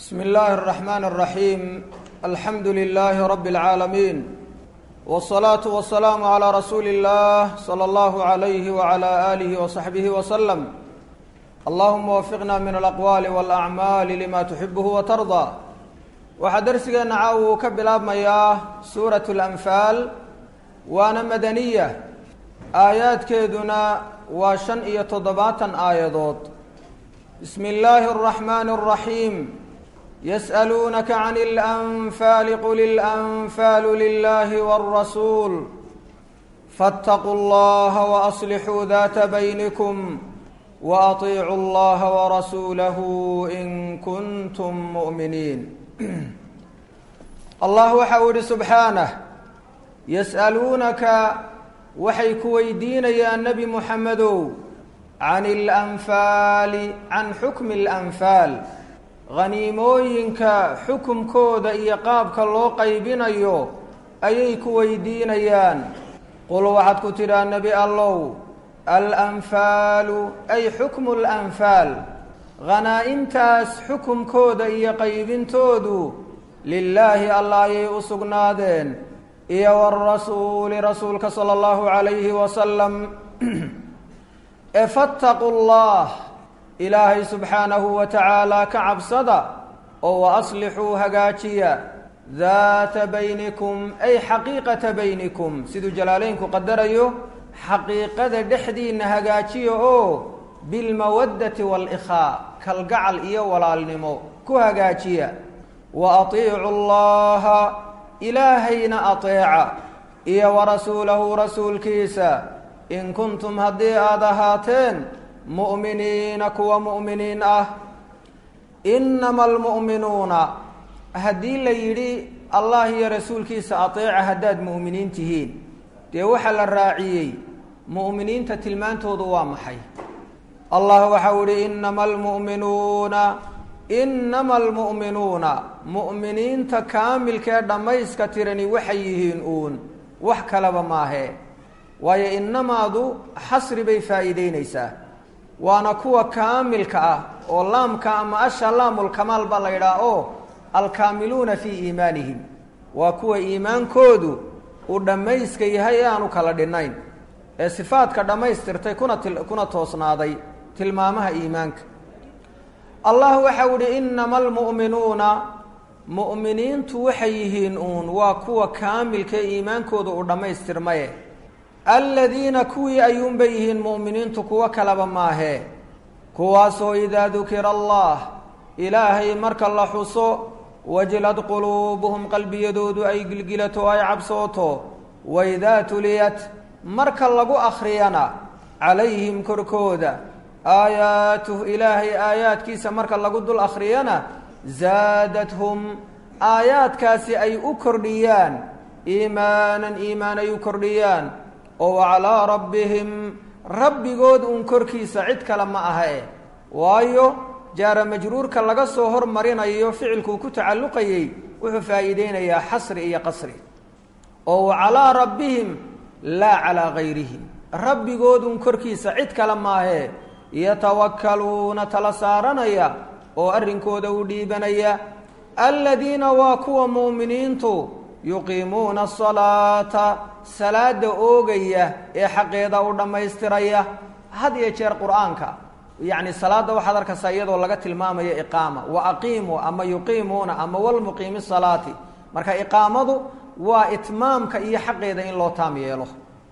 بسم الله الرحمن الرحيم الحمد لله رب العالمين والصلاة والسلام على رسول الله صلى الله عليه وعلى آله وصحبه وسلم اللهم وفقنا من الأقوال والأعمال لما تحبه وترضى waxaa darsigeena caawa uu ka bilaabmayaa suurat اlanfaal waana madaniya aayaadkeeduna waa shan iyo toddobaatan aayadood bismi اllaahi الرaxmaani الraxiim yas'aluunaka can اlanfaali qul اlanfaalu lilahi wاlrasuul faاtaquu اllaha waaslixuu data baynikum waaطiicuu اllaha warasuulahu in kuntum mu'miniin allah waxa uu yihi subxaanah yas'aluunaka waxay ku weydiinayaan nebi muxamedow can اlanfaali can xukmi اlanfaal haniimooyinka xukumkooda iyo qaabka loo qaybinayo ayay ku weydiinayaan qul waxaad ku tidhaa nebi allow alanfaalu ay xukmu اlanfaal hanaa-intaas xukumkooda iyo qaybintoodu lilaahi allah ayay u sugnaadeen iyo warasuuli rasuulka sala allahu calayhi wasalam ee fattaquu llah ilaahay subxaanahu wa tacaala ka cabsada oo wa aslixuu hagaajiya daata baynikum ay xaqiiqata baynikum siduu jalaaleynku qadarayo xaqiiqada dhexdiinna hagaajiya oo bilmawaddati waalikhaa kalgacal iyo walaalnimo ku hagaajiya wa atiicu llaha ilaahayna ateeca iyo warasuulahu rasuulkiisa in kuntum haddii aada ahaateen mu'miniina kuwa mu'miniin ah inama almu'minuuna haddii la yidhi allah iyo rasuulkiisa ateeca haddaad mu'miniin tihiin dee waxaa la raaciyey mu'miniinta tilmaantoodu waa maxay allah waxau ihi inama almu'minuuna inama almu'minuuna mu'miniinta kaamilkee dhammayska tirani waxay yihiin uun wax kalaba maahee waayo innamaadu xasri bay faa'iideynaysaa waana kuwa kaamilka ah oo laamka ama asha laamulkamaal baa la yidhaha oo alkaamiluuna fii iimaanihim waa kuwa iimaankoodu uu dhammayska yahay ee aanu kala dhinnayn ee sifaadka dhammaystirtay kuna ti kuna toosnaaday tilmaamaha iimaanka allah waxau ihi inama almu'minuuna mu'miniintu waxay yihiin uun waa kuwa kaamilka ee iimaankooda uu dhammaystirmaye aladiina kuwii ayuunbay yihiin mu'miniintu kuwo kalaba maahee kuwaasoo idaa dukira allah ilaahay marka la xuso wajlad quluubuhum qalbiyadoodu ay gilgilato ay cabsooto waidaa tuliyat marka lagu akhriyana calayhim korkooda aayaatuh ilaahay aayaadkiisa marka lagu dul akhriyana zaadathum aayaadkaasi ay u kordhiyaan iimaanan iimaan ay u kordhiyaan oo calaa rabbihim rabbigood uun korkiisa cid kale ma aha e waayo jaara majruurka laga soo hormarinayo ficilkuu ku tacalluqayey wuxuu faa'iideynayaa xasri iyo qasri oo calaa rabbihim laa calaa gayrihim rabbigoodun korkiisa cid kale maahee yatawakkaluuna tala saaranaya oo arrinkooda u dhiibanaya aladiina waa kuwa mu'miniintu yuqiimuuna asalaata salaada oogaya ee xaqeeda u dhammaystiraya had iyo jeer qur-aanka yacni salaadda waxaad arkaysaa iyadoo laga tilmaamayo iqaama wa aqiimuu ama yuqiimuuna ama walmuqiimi salaati marka iqaamadu waa itmaamka iyo xaqeeda in loo taam yeelo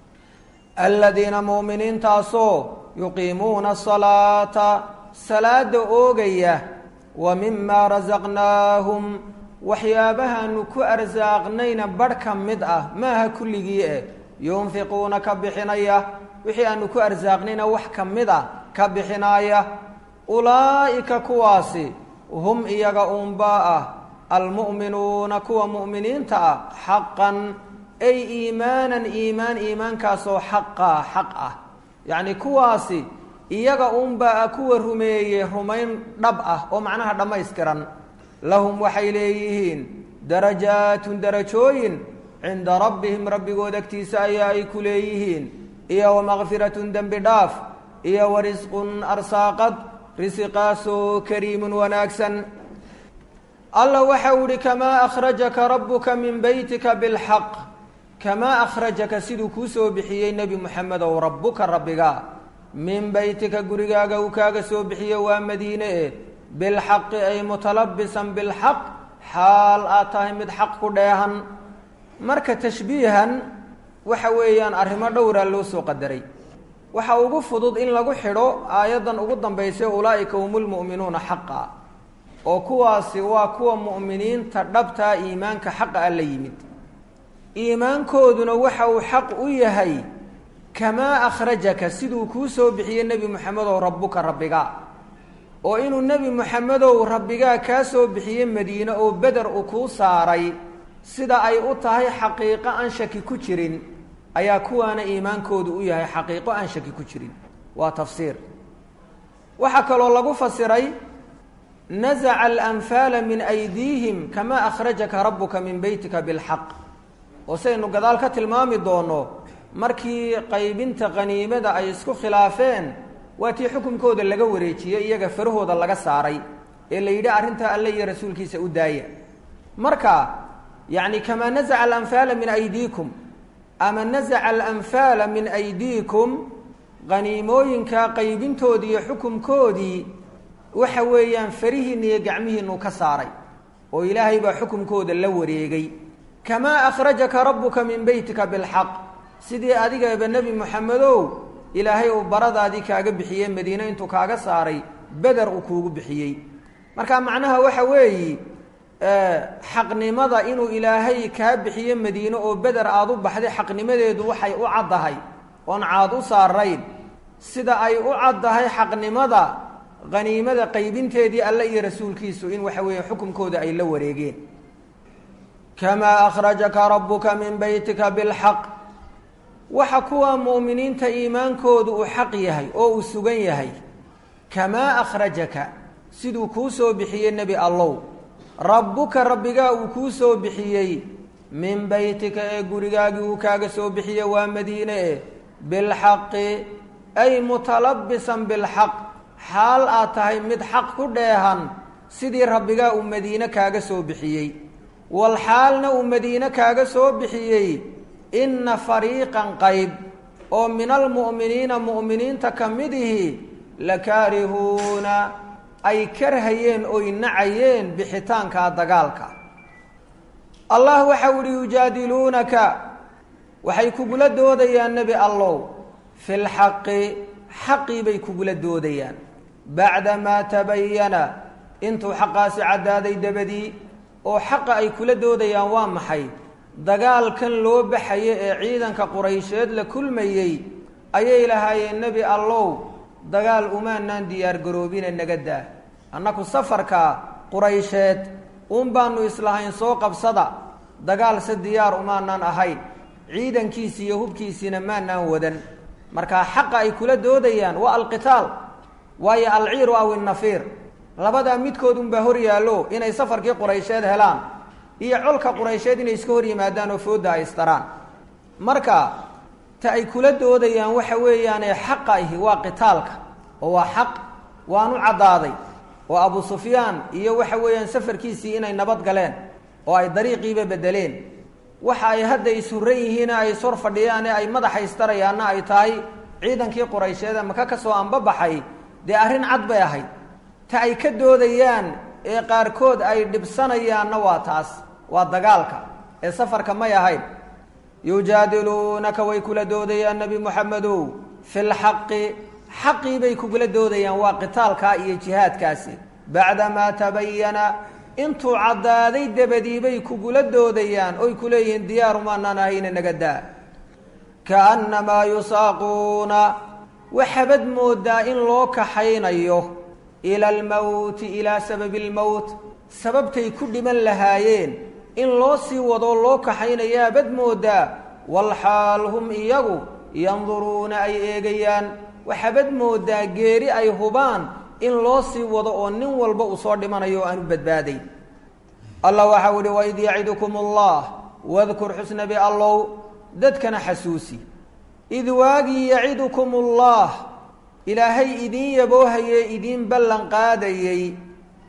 aladiina mu'miniintaasoo yuqiimuuna asalaata salaada oogaya wa mimaa rasaqnaahum waxyaabahaanu ku arsaaqnayna barh ka mid ah maaha kulligii eh yunfiquuna ka bixinaya wixii aanu ku arsaaqnayna wax ka mid ah ka bixinaaya ulaa'ika kuwaasi hum iyaga uunbaa ah almu'minuuna kuwa mu'miniinta ah xaqan ay iimaanan iimaan iimaankaasoo xaqaa xaq ah yacni kuwaasi iyaga uunbaa ah kuwa rumeeyey rumayn dhab ah oo macnaha dhammaystiran lahum waxay leeyihiin darajaatun darajooyin cinda rabbihim rabbigood agtiisa ayaa ay ku leeyihiin iyo wamakfiratun dembi dhaaf iyo warisqun arsaaqad risiqaasoo kariimun wanaagsan alla waxau ihi kamaa akhrajaka rabbuka min beytika bilxaq kamaa akhrajaka siduu kuu soo bixiyey nebi moxamedow rabbuka rabbiga min beytika gurigaaga uu kaaga soo bixiye waa madiine e bilxaqi ay mutalabisan bilxaq xaal aad tahay mid xaq ku dheehan marka tashbiihan waxa weeyaan arrimo dhowraa loo soo qadaray waxa ugu fudud in lagu xidho aayaddan ugu dambaysa ulaa'ika hum lmu'minuuna xaqa oo kuwaasi waa kuwa mu'miniinta dhabtaa iimaanka xaqa a la yimid iimaankooduna waxa uu xaq u yahay kamaa akhrajaka siduu kuu soo bixiyey nebi moxamedow rabbuka rabbiga oo inuu nebi moxamedow rabbigaa kaa soo bixiyey madiine oo beder uu kuu saaray sida ay u tahay xaqiiqo aan shaki ku jirin ayaa kuwaana iimaankoodu u yahay xaqiiqo aan shaki ku jirin waa tafsiir waxaa kaloo lagu fasiray nazaca alanfaala min aydiihim kamaa akhrajaka rabbuka min beytika bilxaq oo saynu gadaal ka tilmaami doono markii qaybinta qaniimada ay isku khilaafeen waa tii xukunkooda laga wareejiyey iyaga farahooda laga saaray ee la yidhi arrintaa alle iyo rasuulkiisa u daaya marka yacni kamaa nazaca alanfaala min aydiikum ama nazaca alanfaala min aydiikum qaniimooyinka qaybintoodii iyo xukumkoodii waxa weeyaan farihiinna iyo gacmihiinu ka saaray oo ilaahay baa xukumkooda la wareegay kamaa akhrajaka rabbuka min beytika bilxaq sidii adigaba nebi moxamedow ilaahay uu baradaadii kaaga bixiyey madiine intuu kaaga saaray beder uu kuugu bixiyey marka macnaha waxa weeyi xaqnimada inuu ilaahay kaa bixiye madiine oo beder aada u baxday xaqnimadeedu waxay u caddahay oon caad u saarayn sida ay u caddahay xaqnimada qaniimada qaybinteedii alle iyo rasuulkiisu in waxa weeye xukunkooda ay la wareegeen kamaa akhrajaka rabbuka min beytika bilxaq waxa kuwa mu'miniinta iimaankoodu uu xaq yahay oo uu sugan yahay kamaa akhrajaka siduu kuu soo bixiyey nebi allow rabbuka rabbigaa uu kuu soo bixiyey min beytika ee gurigaagii uu kaaga soo bixiye waa madiine e bilxaqi ay mutalabisan bilxaq xaal aad tahay mid xaq ku dheehan sidii rabbigaa uu madiine kaaga soo bixiyey wal xaalna uu madiine kaaga soo bixiyey inna fariiqan qayb oo min almu'miniina mu'miniinta ka midihi lakaarihuuna ay karhayeen oy nacayeen bixitaanka dagaalka allah waxau ihi yujaadiluunaka waxay kugula doodayaan nebi allow fi lxaqi xaqii bay kugula doodayaan bacdamaa tabayana intuu xaqaasi caddaaday dabadii oo xaqa ay kula doodayaan waa maxay dagaalkan loo baxayo ee ciidanka quraysheed la kulmayey ayay lahaayeen nebi allow dagaal umaanaan diyaargaroobine naga daa annaku safarka quraysheed uun baanu islahayn soo qabsada dagaalse diyaar umaanaan ahayn ciidankiisi iyo hubkiisiina maanaan wadan markaa xaqa ay kula doodayaan waa alqitaal waayo alciiru aw innafiir labadaa midkood unbaa hor yaallo inay safarkii quraysheed helaan iyo colka quraysheed inay iska hor yimaadaan oo foodda ay istaraan marka ta ay kula doodayaan waxa weeyaane xaqa ahi waa qitaalka oo waa xaq waanu caddaaday oo abu sufyaan iyo waxa weeyaan safarkiisii inay nabad galeen oo ay dariiqiiba bedeleen waxa ay hadda ishurran yihiine ay ishor fadhiyaane ay madaxa istarayaanna ay tahay ciidankii quraysheed ee maka ka soo anbabaxay dee arrin cad bay ahayd ta ay ka doodayaan ee qaarkood ay dhibsanayaanna waa taas waa dagaalka ee safarka may ahayn yujaadiluunaka way kula doodayaan nebi moxamedow fi lxaqi xaqii bay kugula doodayaan waa qitaalkaa iyo jihaadkaasi bacdamaa tabayana intuu caddaaday dabadii bay kugula doodayaan oy ku leeyihiin diyaarumaanaan ahayna naga daa kaannamaa yusaaquuna waxabad moodaa in loo kaxaynayo ila almowti ilaa sababi almowt sababtay ku dhiman lahaayeen in loo sii wadoo loo kaxaynayaa bad moodaa walxaal hum iyagu yanduruuna ay eegayaan waxabad moodaa geeri ay hubaan in loo sii wado oo nin walba uu soo dhimanayo oo aanu badbaadayn allah waxau ihi waid yacidukum allah wadkur xusnabi allow dadkana xasuusi id waagii yacidukum allah ilaahay idiin yaboohayee idiin ballan qaadayey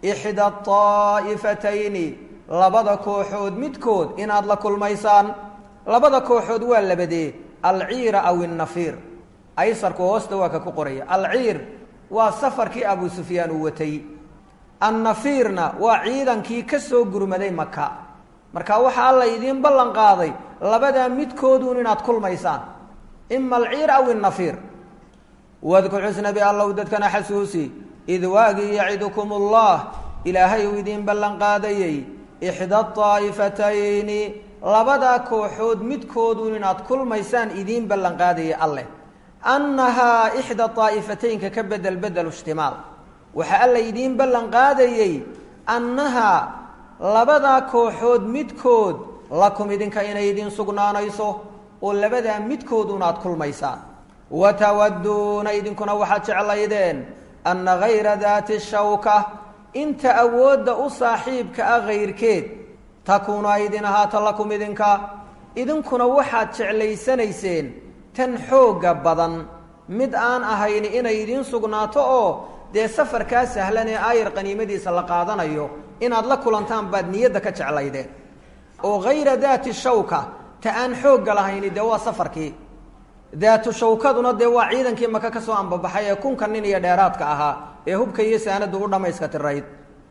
ixda طaa'ifatayni labada kooxood midkood inaad la kulmaysaan labada kooxood waa labadee alciira aw innafiir aysarku hoosta waa ka ku qoraya alciir waa safarkii abu sufyaan uu watay annafiirna waa ciidankii ka soo gurmaday maka marka waxaa alla idiin ballan qaaday labadaa midkooduun inaad kulmaysaan ima alciir aw innafiir wadkur xusnabi allow dadkana xasuusi id waagii yacidukum ullah ilaahay uu idiin ballan qaadayey ixda طaa'ifatayni labadaa kooxood midkooduun inaad kulmaysaan idiin ballan qaadayay alleh annahaa ixda طaa'ifataynka ka bedel bedelu ishtimaal waxaa alla idiin ballan qaadayey annahaa labadaa kooxood midkood lakum idinka inay idiin sugnaanayso oo labadaa midkooduunaad kulmaysaan watawaduuna idinkuna waxaad jeclaydeen anna gayra daati shawka inta awoodda u saaxiibka ah kayrkeed takuunu ay idin ahaata lakum idinka idinkuna waxaad jeclaysanayseen tan xoogga badan mid aan ahayn inay idiin sugnaato oo dee safarkaa sahlan ee aayar qaniimadiisa la qaadanayo inaad la kulantaan baad niyadda ka jeclaydeen oo hayra daati shawka ta aan xoogga lahayni dee waa safarkii daatu shawkaduna dee waa ciidankii maka ka soo ambabaxay ee kunka nin iyo dheeraadka ahaa ee hubka iyo saanadu u dhammayska tirayd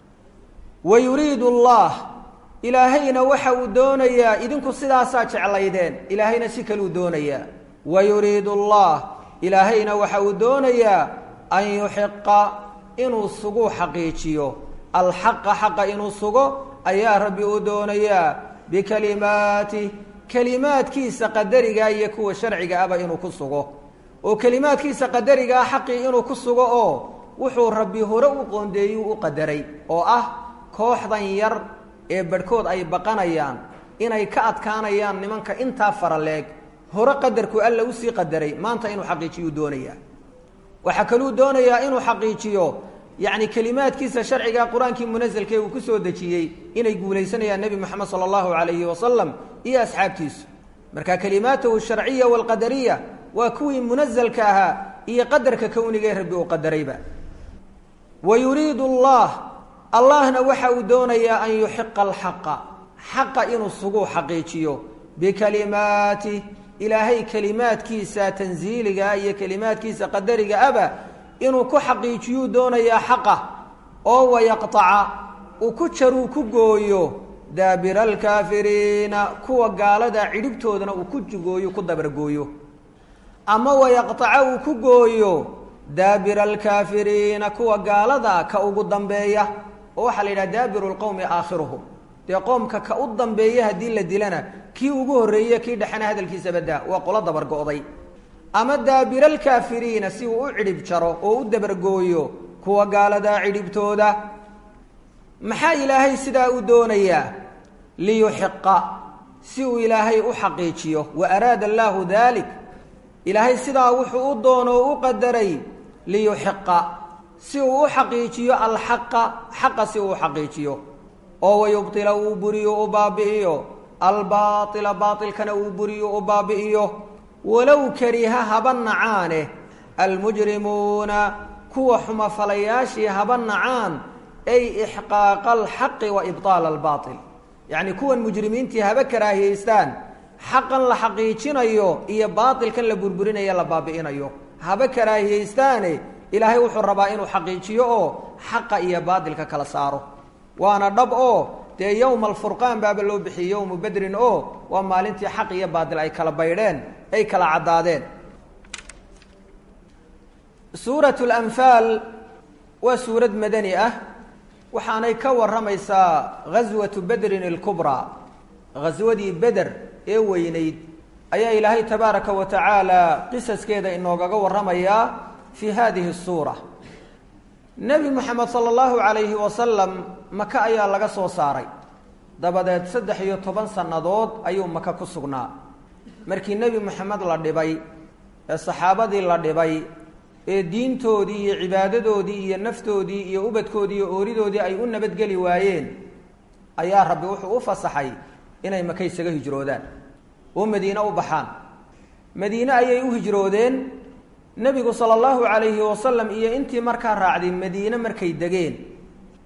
wa yuriidu allah ilaahayna waxa uu doonayaa idinku sidaasaa jeclaydeen ilaahayna si kaluu doonayaa wa yuriidu allah ilaahayna waxa uu doonayaa an yuxiqa inuu suguu xaqiijiyo alxaqa xaqa inuu sugo ayaa rabbi uu doonayaa bikalimaatih kelimaadkiisa qadarigaa iyo kuwa sharciga aba inuu ku sugo oo kelimaadkiisa qadarigaa xaqii inuu ku sugo oo wuxuu rabbi hore u qoondeeyuu u qadaray oo ah kooxdan yar ee barhkood ay baqanayaan inay ka adkaanayaan nimanka intaa faraleeg hore qadarku alla usii qadaray maanta inuu xaqiijiyuu doonayaa waxaa kaluu doonayaa inuu xaqiijiyo yacni kelimaadkiisa sharciga qur-aankii munasalkee uu ku soo dejiyey inay guulaysanayaan nebi moxamed sala allahu calayhi wasalam iyo asxaabtiisu marka kelimaatahu sharciya walqadariya waa kuwii munasalka ahaa iyo qadarka kownigae rabbi uu qadarayba wa yuriidu allah allahna waxa uu doonayaa an yuxiqa alxaqa xaqa inuu suguu xaqiijiyo bikalimaatih ilaahay kelimaadkiisa tansiiligaa iyo kelimaadkiisa qadariga aba inuu ku xaqiijiyuu doonayaa xaqa oo wayaqtaca uu ku jaruu ku gooyo daabira alkaafiriina kuwa gaalada cidhibtoodana uu ku jugooyo ku dabargooyo ama wayaqtaca uu ku gooyo daabira alkaafiriina kuwa gaalada ka ugu dambeeya oo waxaa la yidhaha daabiru lqowmi aakhiruhum dee qoomka ka u dambeeya haddii la dilana kii ugu horreeye kii dhexena hadalkiisa badaa waa qolo dabargo'day ama daabira alkaafiriina si uu u cidhib jaro oo u dabargooyo kuwa gaaladaa cidhibtooda maxaa ilaahay sidaa u doonayaa liyuxiqa si uu ilaahay u xaqiijiyo wa araada allaahu daalik ilaahay sidaa wuxuu u doono o u qadaray liyuxiqa si uu u xaqiijiyo alxaqa xaqa si uu u xaqiijiyo oo wayubtila uu buriyo u baabi'iyo albaaila baailkana uu buriyo u baabi'iyo walow kariha haba nacaane almujrimuuna kuwa xumafalayaashii haba nacaan ay ixqaaqa alxaqi wa ibطaala albaail yacni kuwan mujrimiintii haba karaahiyeystaan xaqan la xaqiijinayo iyo baailkan la burburinayo la baabi'inayo haba karaahiyeystaane ilaahay wuxuu rabaa inuu xaqiijiyo oo xaqa iyo baatilka kala saaro waana dhab oo dee yowma alfurqaan baaba loo bixiyey yowmu bedrin oo waa maalintii xaq iyo baatil ay kala baydheen ay kala caddaadeen suurat lanfaal waa suurad madani ah waxaanay ka warramaysaa ghaswatu bedrin ilkubraa ghaswadii beder ee weynayd ayaa ilaahay tabaaraka wa tacaala qisaskeeda inoogaga warramayaa fii hadihi suura nebi moxamed sala allahu calayhi wasalam maka ayaa laga soo saaray dabadeed saddex iyo toban sannadood ayuu maka ku sugnaa markii nebi moxamed la dhibay ee saxaabadii la dhibay ee diintoodii iyo cibaadadoodii iyo naftoodii iyo ubadkoodii iyo ooridoodii ay u nabadgeli waayeen ayaa rabbi wuxuu u fasaxay inay maka isaga hijroodaan oo madiine u baxaan madiine ayay u hijroodeen nebigu sala allahu calayhi wasalam iyo intii markaa raacday madiine markay degeen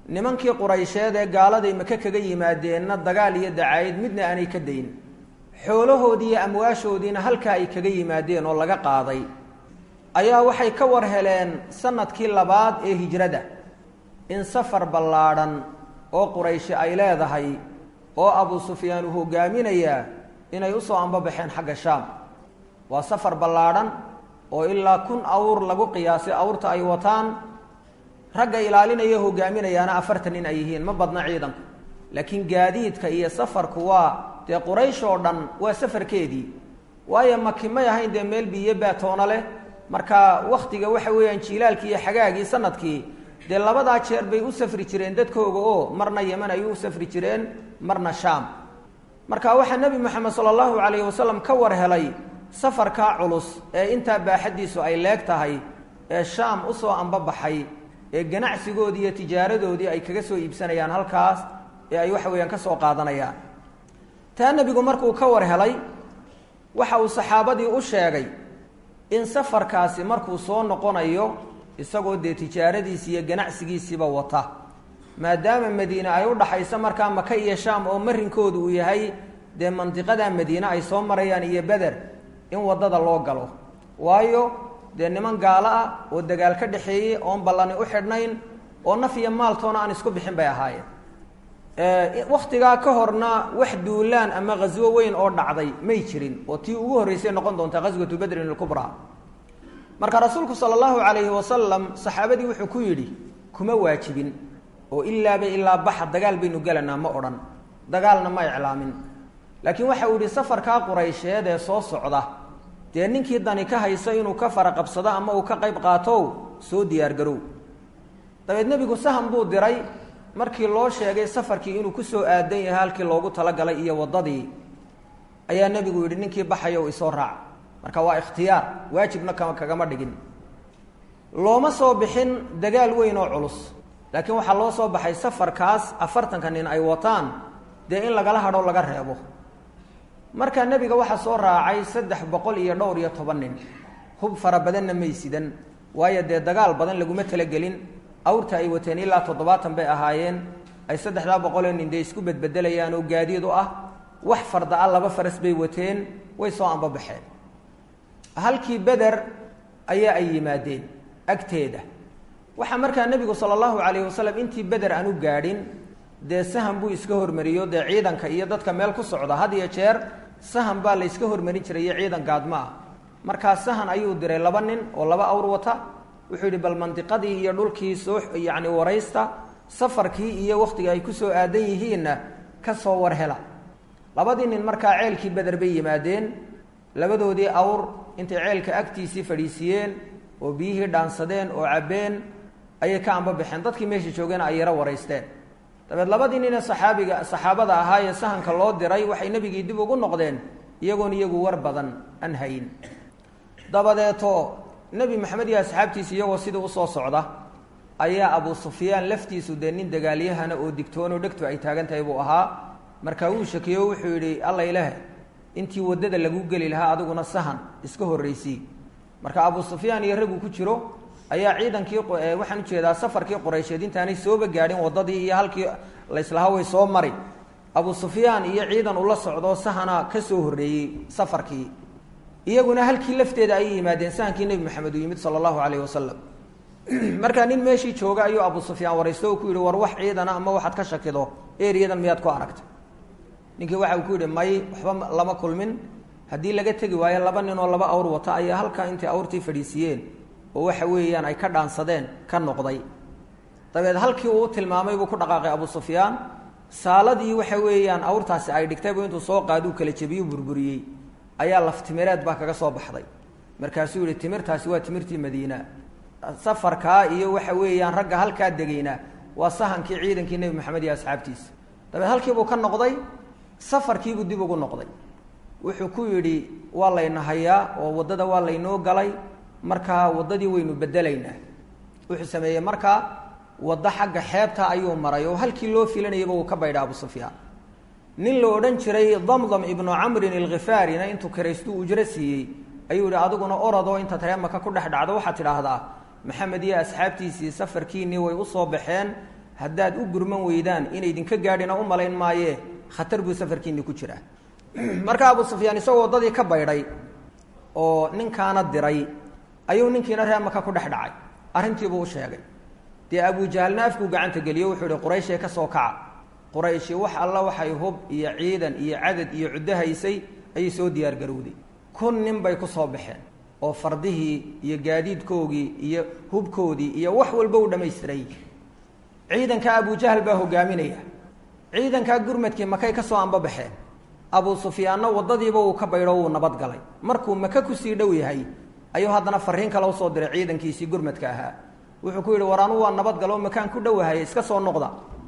nimankii quraysheed ee gaaladay maka kaga yimaadeenna dagaal iyo dacaayad midna aanay ka dayn xoolahoodii iyo amwaashoodiina halkaa ay kaga yimaadeen oo laga qaaday ayaa waxay ka war heleen sanadkii labaad ee hijrada in safar ballaadhan oo qurayshi ay leedahay oo abu sufyaan uu hogaaminayaa inay usoo ambabaxeen xagga shaam waa safar ballaadhan oo ilaa kun awr lagu qiyaasay awrta ay wataan ragga ilaalinaya hogaaminayaana afartan nin ay yihiin ma badna ciidanku laakiin gaadiidka iyo safarku waa dee quraysh oo dhan waa safarkeedii waayo maki may ahayn dee meel biyo baatoona leh marka waktiga waxa weeyaan jiilaalkii iyo xagaagii sanadkii dee labadaa jeer bay u safri jireen dadkooga oo marna yeman ay u safri jireen marna shaam marka waxaa nebi moxamed sala allahu calayhi wasalam ka war helay safarkaa culus ee intaa baaxaddiisu ay leeg tahay ee shaam usoo ambabaxay ee ganacsigoodii iyo tijaaradoodii ay kaga soo iibsanayaan halkaas ee ay waxa weeyaan ka soo qaadanayaan taa nebigu markuu ka war helay waxa uu saxaabadii u sheegay in safarkaasi markuu soo noqonayo isagoo dee tijaaradiisi iyo ganacsigiisiiba wata maadaama madiine ay u dhaxayso markaa maka iyo shaam oo marinkoodu uu yahay dee mandiqada madiine ay soo marayaan iyo beder in waddada loo galo waayo dee niman gaalo ah oo dagaal ka dhexeeyey oon ballani u xidhnayn oo naf iyo maaltoona aan isku bixin bay ahaayeen wakhtigaa ka horna wax duulaan ama ghaswo weyn oo dhacday may jirin oo tii ugu horreysay noqon doonta ghaswatu badrin ilkubraa marka rasuulku sala allahu calayhi wasalam saxaabadii wuxuu ku yidhi kuma waajibin oo ilaaba ilaa baxa dagaal baynu gelanaa ma odhan dagaalna ma iclaamin laakiin waxa uu yihi safarkaa quraysheed ee soo socda dee ninkii dani ka haysa inuu ka fara qabsado ama uu ka qayb qaatow soo diyaargarow dabeed nebigu sahan buu diray markii loo sheegay safarkii inuu kusoo aadan yahay halkii loogu talagalay iyo waddadii ayaa nebigu yidhi ninkii baxayow isoo raac marka waa ikhtiyaar waajibna kama kagama dhigin looma soo bixin dagaal weyn oo culus laakiin waxaa loo soo baxay safarkaas afartanka nin ay wataan dee in lagala hadho laga reebo markaa nebiga waxaa soo raacay saddex boqol iyo dhowr iyo toban nin hub fara badanna may sidan waayo dee dagaal badan laguma talagelin awrta ay wateen ilaa toddobaatan bay ahaayeen ay saddexdaa boqoloo nin dee isku bedbedelayaan oo gaadiid u ah wax farda a laba faras bay wateen way soo ambabaxeen halkii beder ayaa ay yimaadeen agteeda waxaa markaa nebigu sala allahu calayhi wasalam intii beder aan u gaadhin dee sahan buu iska hormariyo dee ciidanka iyo dadka meel ku socda had iyo jeer sahan baa la yska hormarin jiray iyo ciidan gaadma ah markaa sahan ayuu diray laba nin oo laba awr wata wuxuu yidhi bal mandiqadii iyo dhulkii soo yacni waraysta safarkii iyo wakhtiga ay ku soo aadan yihiinna ka soo war hela labadii nin markaa ceelkii beder bay yimaadeen labadoodii awr intay ceelka agtiisii fadhiisiiyeen oo biyihii dhaansadeen oo cabbeen ayay ka ambabaxeen dadkii meesha joogeena ay yaro waraysteen dabeed labadii nine saxaabiga saxaabada ahaa ee sahanka loo diray waxay nebigii dib ugu noqdeen iyagoon iyagu war badan aan hayin dabadeeto nebi maxamed iyo asxaabtiisa iyagoo sidii usoo socda ayaa abu sufyaan laftiisu dee nin dagaalyahana oo digtoonoo dhegtu ay taagan tahay buu ahaa markaa wuu shakiyo wuxuu yidhi alla ilaahe intii waddada lagu geli lahaa adiguna sahan iska horraysii marka abu sufyaan iyo raggu ku jiro ayaa ciidankii waxaan ujeedaa safarkii quraysheed intaanay sooba gaadhin waddadii iyo halkii layslahaa way soo mari abu sufyaan iyo ciidan ula socdoo sahana ka soo horreeyey safarkii iyaguna halkii lafteeda ayay yimaadeen sahankii nebi maxamed uu yimid sala allahu calayhi wasalam markaa nin meeshii jooga ayuu abu sufyaan waraysto oo ku yidhi war wax ciidana ama waxaad ka shakido eriyadan miyaad ku aragtay ninkii waxa uu ku yidhi may waxba lama kulmin haddii laga tegi waayo laba nin oo laba awr wata ayaa halkaa intay awrtii fadhiisiiyeen oo waxa weeyaan ay ka dhaansadeen ka noqday dabeed halkii uu u tilmaamay buu ku dhaqaaqay abu sufyaan saaladii waxa weeyaan awrtaasi ay dhigtaybu intuu soo qaaduu kala jebiyu burburiyey ayaa laftimireed baa kaga soo baxday markaasuu yihi timirtaasi waa timirtii madiina safarkaa iyo waxa weeyaan ragga halkaa degayna waa sahankii ciidankii nebi maxamed iyo asxaabtiisa dabeed halkiibuu ka noqday safarkiibuu dib ugu noqday wuxuu ku yidhi waa layna hayaa oo waddada waa laynoo galay markaa waddadii waynu bedelaynaa wuxuu sameeyey markaa waddo xagga xeebta ayuu maray oo halkii loo filanayaba uu ka baydha abu sufyaan nin la odhan jiray damdam ibnu camrin alkhifaarina intuu karaystuu ujro siiyey ayuu yihi adiguna orodoo intaad reemaka ku dhex dhacdo waxaad tidhaahdaa maxamed iyo asxaabtiisii safarkiinnii way usoo baxeen haddaad u gurman weydaan inaydinka gaadhina u malayn maayee khatar buu safarkiinni ku jiraa marka abu sufyaan isagoo waddadii ka baydhay oo ninkaana diray ayuu ninkiina reer maka ku dhex dhacay arrintiibuu u sheegay dee abujahalna afkuu gacanta geliyo wuxuu ihi qurayshee ka soo kaca qurayshi wax alla waxay hub iyo ciidan iyo cadad iyo cuddo haysay ayay soo diyaar garowday kun nin bay ku soo baxeen oo fardihii iyo gaadiidkoogii iyo hubkoodii iyo wax walba u dhammaystiray ciidanka abujahal baa hogaaminaya ciidankaa gurmadkii makay ka soo anbabaxeen abu sufyaanna waddadiiba uu ka baydho wuu nabad galay markuu maka kusii dhow yahay ayuu haddana fariin kale usoo diray ciidankiisii gurmadka ahaa wuxuu ku yidhi war anu waa nabad galo makaan ku dhowahay iska soo noqda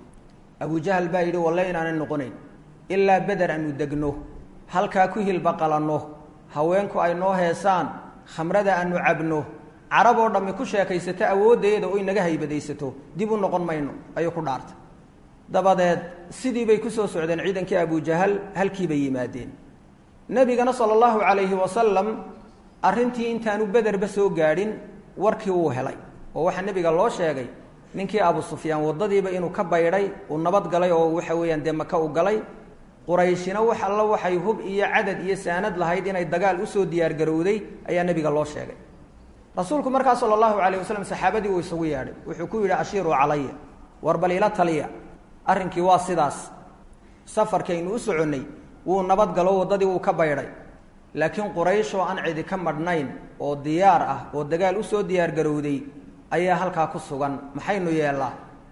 abujahal baa yidhi walle inaanan noqonayn ilaa beder aanu degno halkaa ku hilba qalanno haweenku ay noo heesaan khamrada aanu cabno carab oo dhammi ku sheekaysato awooddeeda oo inaga haybadaysato dib u noqon mayno ayuu ku dhaartay dabadeed sidii bay kusoo socdeen ciidankii abujahal halkii bay yimaadeen nebigana sala allahu calayhi wasalam arrintii intaanu bederba soo gaadhin warkii wuu helay oo waxaa nebiga loo sheegay ninkii abu sufyaan waddadiiba inuu ka baydhay uu nabad galay oo waxa weeyaan dee maka u galay qurayshina wax alla waxay hub iyo cadad iyo saanad lahayd inay dagaal usoo diyaargarowday ayaa nebiga loo sheegay rasuulku markaa sala allahu calayh wasalam saxaabadii uu isugu yeedhay wuxuu ku yidhi ashiiruu calaya war bal ila taliya arrinkii waa sidaas safarkaynu u soconnay wuu nabad galo waddadii wuu ka baydhay laakiin quraysh oo aan cidi ka madhnayn oo diyaar ah oo dagaal usoo diyaargarowday ayaa halkaa ku sugan maxaynu yeellaa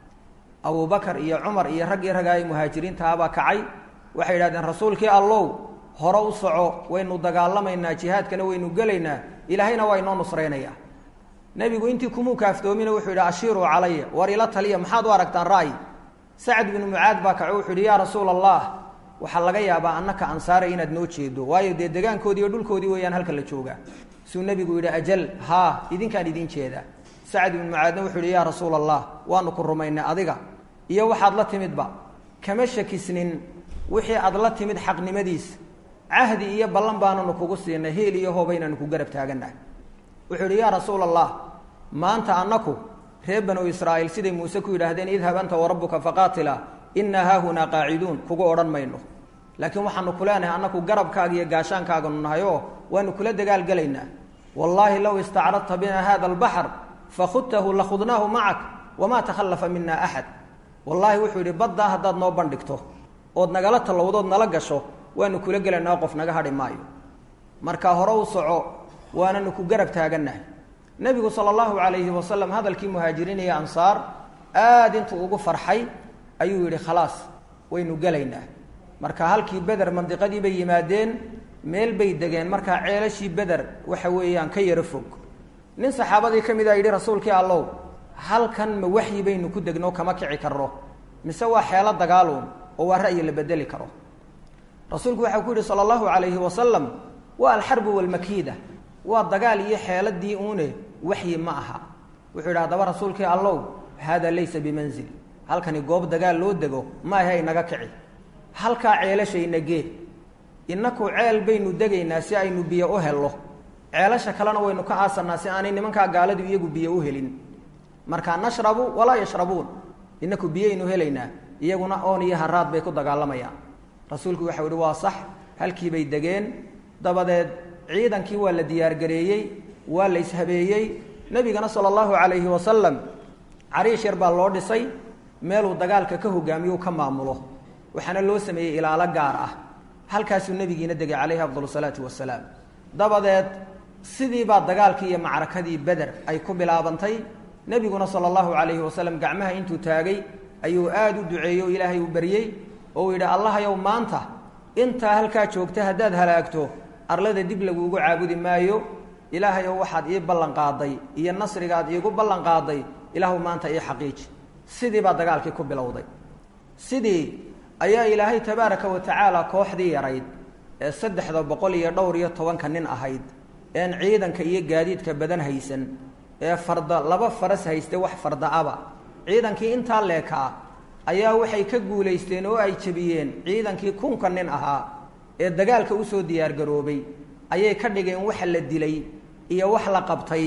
abubakar iyo cumar iyo raggii ragaay muhaajiriintahabaa kacay waxay yidhahdeen rasuulkii allow hore u soco waynu dagaalamaynaa jihaadkana waynu gelaynaa ilaahayna waa inoo nusraynayaa nebigu intii kumuu kaaftoomina wuxuu yidhi ashiiruu calaya war ila taliya maxaad u aragtaan ra'yi sacad binu mucaad baa kaco wuxuu yidhi yaa rasuula allah waxaa laga yaabaa annaka ansaara inaad noo jeedo waayo dee degaankoodii iyo dhulkoodii weeyaan halka la joogaa suu nebigu yidhi ajal haa idinkaan idin jeedaa sacad binu mucaadna wuxuu yidhi yaa rasuula allah waanu ku rumaynay adiga iyo waxaad la timidba kama shakisnin wixii aad la timid xaqnimadiisa cahdi iyo ballan baananu kugu siinay heel iyo hoobaynanu ku garab taagannahay wuxuu yidhi yaa rasuula allah maanta annaku reer banu israa'iil siday muuse ku yidhaahdeen idhab anta warabbuka faqaatila innaa haahunaa qaaciduun kugu odhan mayno laakiin waxaanu ku leenahay annaku garabkaaga iyo gaashaankaaganu nahay oo waanu kula dagaalgelaynaa wallaahi low istacradta bina hada albaxr fakhudtahu lakhudnaahu macak wamaa takhallafa mina axad wallaahi wuxuu yidhi baddaa haddaad noo bandhigto ood nagala tallowdood nala gasho waanu kula gelaynaa qof naga hadhi maayo marka hore u soco waananu ku garab taagannahay nebigu sala allahu calayhi wasalam hadalkii muhaajiriin iyo ansaar aada intuu ugu farxay ayuu yidhi khalaas waynu gelaynaa marka halkii beder mandiqadii bay yimaadeen meel bay degeen markaa ceelashii beder waxa weeyaan ka yaro fog nin saxaabadii ka mid a yidhi rasuulkii allow halkan ma waxyi baynu ku degno kama kici karno mise waa xeelo dagaaluun oo waa ra'yi la bedeli karo rasuulku waxau ku yidhi sala allahu calayhi wasalam waa alxarbu walmakiida waa dagaal iyo xeeladii uune waxyi ma aha wuxuu yidhi haddaba rasuulkii allow hada laysa bimanzil halkani goob dagaal loo dego ma ahe inaga kici halkaa ceelashayna gee innaku ceel baynu degaynaa si aynu biyo u hello ceelasha kalena waynu ka aasannaa si aanay nimankaa gaaladu iyagu biyo u helin markaa nashrabu walaa yashrabuun inaku biyaynu helaynaa iyaguna oon iyo haraad bay ku dagaalamayaan rasuulku waxau ihi waa sax halkii bay degeen dabadeed ciidankii waa la diyaargareeyey waa la ishabeeyey nebigana sala allahu calayhi wasalam cariish yar baa loo dhisay meeluu dagaalka ka hogaamiyo ka maamulo waxaana loo sameeyey ilaalo gaar ah halkaasuu nebigiina degay calayhi afdal salaatu wasalaam dabadeed sidii baa dagaalkii iyo macrakadii beder ay ku bilaabantay nebiguna sala allahu calayhi wasalam gacmaha intuu taagay ayuu aada u duceeyey oo ilaahay u baryey oo uu yidhi allahayow maanta intaa halkaa joogta haddaad halaagto arlada dib laguugu caabudi maayo ilaahayow waxaad ii ballan qaaday iyo nasrigaad iigu ballan qaaday ilaahu maanta ii xaqiiji sidii baa dagaalkii ku bilowday sidii ayaa ilaahay tabaaraka wa tacaala kooxdii yarayd ee saddexda boqol iyo dhowr iyo tobanka nin ahayd een ciidanka iyo gaadiidka badan haysan ee farda laba faras hayste wax farda-aba ciidankii intaa leekaa ayaa waxay ka guulaysteen oo ay jebiyeen ciidankii kunka nin ahaa ee dagaalka usoo diyaargaroobay ayay ka dhigeen waxa la dilay iyo wax la qabtay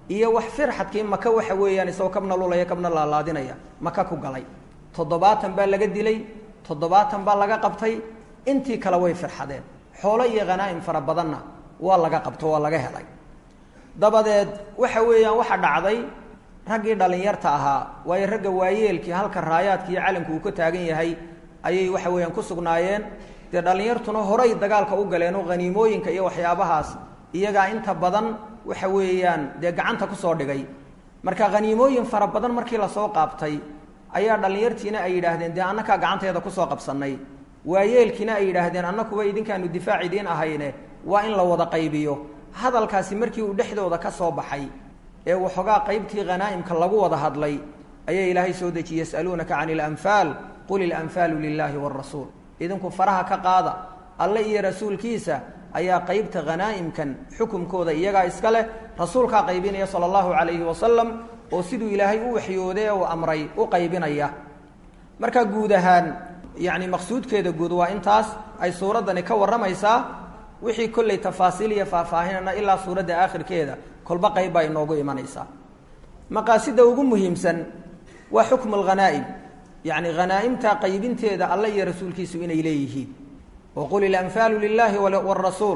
iyo wax firxadkii maka waxa weeyaan isagoo kabna lulaya kabna laalaadinaya maka ku galay toddobaatan baa laga dilay toddobaatan baa laga qabtay intii kale way firxadeen xoolo iyo khanaa'im fara badanna waa laga qabto waa laga helay dabadeed waxa weeyaan waxa dhacday raggii dhallinyarta ahaa waayo ragga waayeelkii halka raayaadka iyo calanku uu ka taagan yahay ayay waxa weeyaan ku sugnaayeen dee dhallinyartuna horay dagaalka u galeen oo haniimooyinka iyo waxyaabahaas iyagaa inta badan waxa weeyaan dee gacanta kusoo dhigay marka haniimooyin fara badan markii lasoo qaabtay ayaa dhallinyartiina ay yidhaahdeen dee annakaa gacanteeda kusoo qabsannay waayeelkiina ay yidhaahdeen annakuba idinkaanu difaac idiin ahayne waa in la wada qaybiyo hadalkaasi markii uu dhexdooda ka soo baxay ee waxoogaa qaybtii khanaa'imka lagu wada hadlay ayaa ilaahay soo dejiyey yas'aluunaka cani ilanfaal qul ilanfaalu lilaahi waalrasuul idinku faraha ka qaada alle iyo rasuulkiisa ayaa qaybta khanaa'imkan xukumkooda iyagaa iska leh rasuulkaa qaybinaya sala allahu calayhi wasalam oo siduu ilaahay u waxyooday ee uu amray u qaybinaya marka guud ahaan yacni maqsuudkeeda guud waa intaas ay suuraddani ka warramaysaa wixii kolley tafaasiil iyo faahfaahinana ilaa suuradda aakhirkeeda kolba qayb baa inoogu imanaysaa maqaasida ugu muhiimsan waa xukmu alghanaa'im yacni khanaa'imta qaybinteeda alle iyo rasuulkiisu inay leeyihiin wa qul ilanfaalu lilaahi waalrasuul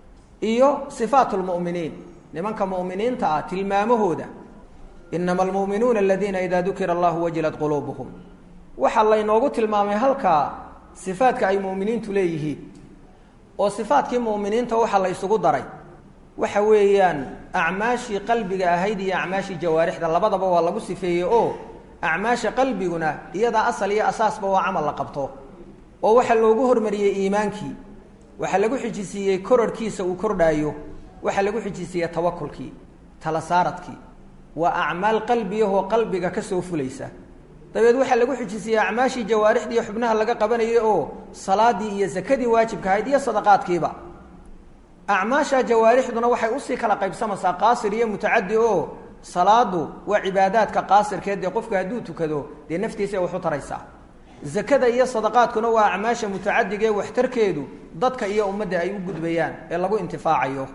iyo sifaat lmu'miniin nimanka mu'miniinta ah tilmaamahooda inama almu'minuuna aladiina idaa dukira allahu wajilat quluubuhum waxaa laynoogu tilmaamay halkaa sifaadka ay mu'miniintu leeyihiin oo sifaatkii mu'miniinta waxaa la ysugu daray waxa weeyaan acmaashii qalbiga ahayd iyo acmaashii jawaarixda labadaba waa lagu sifeeyey oo acmaasha qalbiguna iyadaa asal iyo asaasba waa camal la qabto oo waxaa loogu hormariyey iimaankii waxaa lagu xijisiiyey korarhkiisa uu kordhaayo waxaa lagu xijisiiyey tawakulkii tala saaradkii waa acmaal qalbiyahoo qalbiga ka soo fulaysa dabeed waxaa lagu xijisiiyey acmaashii jawaarixdii xubnaha laga qabanayay oo salaadii iyo sakadii waajibka ahayd iyo sadaqaadkiiba acmaasha jawaarixduna waxay usii kala qaybsamaysaa qaasir iyo mutacadi oo salaadu waa cibaadaadka qaasirkeed dee qofku hadduu tukado dee naftiisa waxu taraysaa zakada iyo sadaqaadkuna waa acmaasha mutacadiga ee waxtarkeedu dadka iyo ummadda ay u gudbayaan ee lagu intifaacayo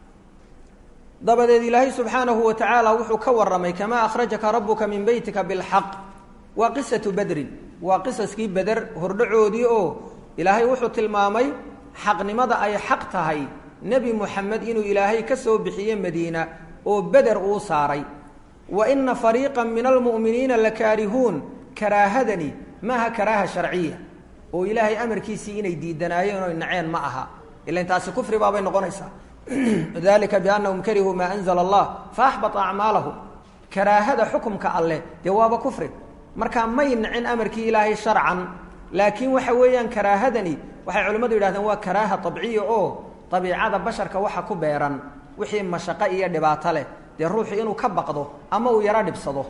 dabadeed ilaahay subxaanahu wa tacaala wuxuu ka warramay kamaa akhrajaka rabuka min beytika bilxaq waa qisatu bedrin waa qisaskii beder hordhacoodii oo ilaahay wuxuu tilmaamay xaqnimada ay xaq tahay nebi muxamed inuu ilaahay ka soo bixiye madiina oo beder uu saaray wa ina fariiqa min almu'miniina lakaarihuun karaahadani maaha karaaha sharciya oo ilaahay amarkiisii inay diidanaayeen oy naceen ma aha ilan taasi kufri baabay noqonaysaa dalika biannahum karihuu maa anzala allah faaxbata acmaalahum karaahada xukumka alleh dee waaba kufri markaa may nacin amarkii ilaahay sharcan laakiin waxa weeyaan karaahadani waxay culimmadu yidhahdeen waa karaaha abciya oo dabiicada basharka waxa ku beeran wixii mashaqo iyo dhibaato leh dee ruuxu inuu ka baqdo ama uu yaro dhibsado